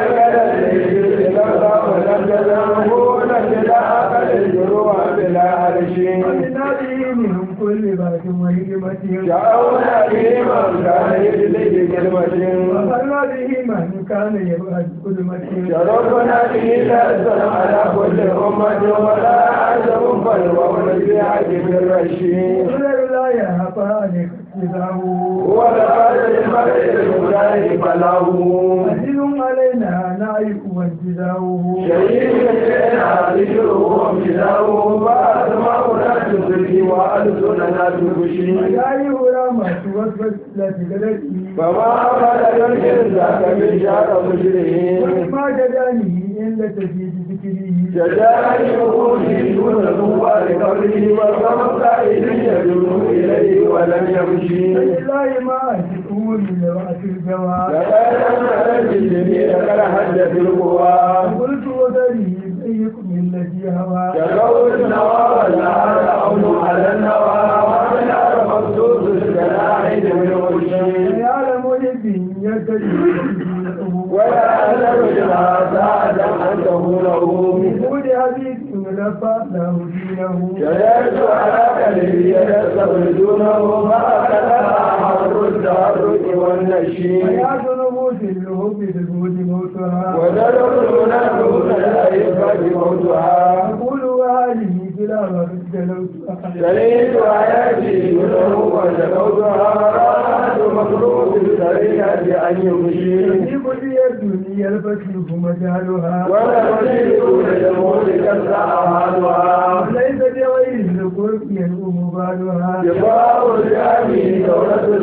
يد لولا ولم تزره نجد أقل الجروح بلا عرش ولله من كل بعد وهجمة شاءونا به من كان يجلد كلمة وقرنا به من كان يبعد كلمة شرفنا به لأسلم على كل أمة ولا عزم فالوضع في عجب الرشيد ولله لا يهفى عليك اتباعه ولقد المرء المجاهد بلغه عزيز علينا نعيق وانتزاعه شهيد لنا ذكره وامتداه فأسمعنا تسري وألسننا تبشي وجايه رامة وصفت لا تقلقي فما بلغ الإنسان من شر مجرمين وما جداني إلا تزيد ذكره شجاعة وقوله دون القوة لقبله والصمت إذ يدعو إليه ولم يمشي فلله ما أجد من لوعة الجواب لقد أنزل الجميع لقد حدث القوى قلت وذري أيكم الذي هوى شكوت النوى والنهار عون على النوى ومن مخصوص الجناحين من وجهي يعلم يدي يدري ولا أدر لما ساعد أن تكونه بقول حديث لفى له دينه جلست على قلبي يدخل دونه فأخذ حر التحرك والنشي حياة نفوس الهب بالبود موتها ودرب نفسه لا يفقد موتها أقول وهذه بلا ورد جلوتها شريك حياتي دونه وشكوتها مرات مخلوق السريعة أن يمشي في كل الدنيا الفتيح مجالها ولا تجد للموت كالسعادها وليس بغير القرب ينوم بالها جفاء الجامي دولة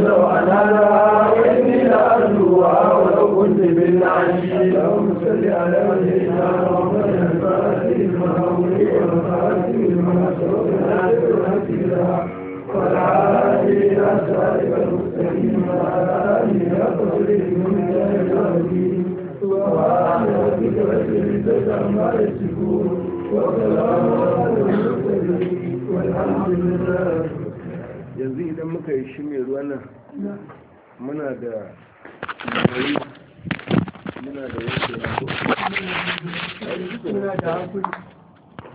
سوء وإني لأرجوها ولو كنت بالنعش اللهم صل على سيدنا محمد الفاتح المهولي والفاتح لما سبق والعادي إلى صراطك المستقيم وعلى آله حق من الدين سبحان ربك رب العزة عما يصفون وسلام على المرسلين والحمد لله yanzu idan muka yi shi mai ruwan nan muna da muna da yanke muna da hakuri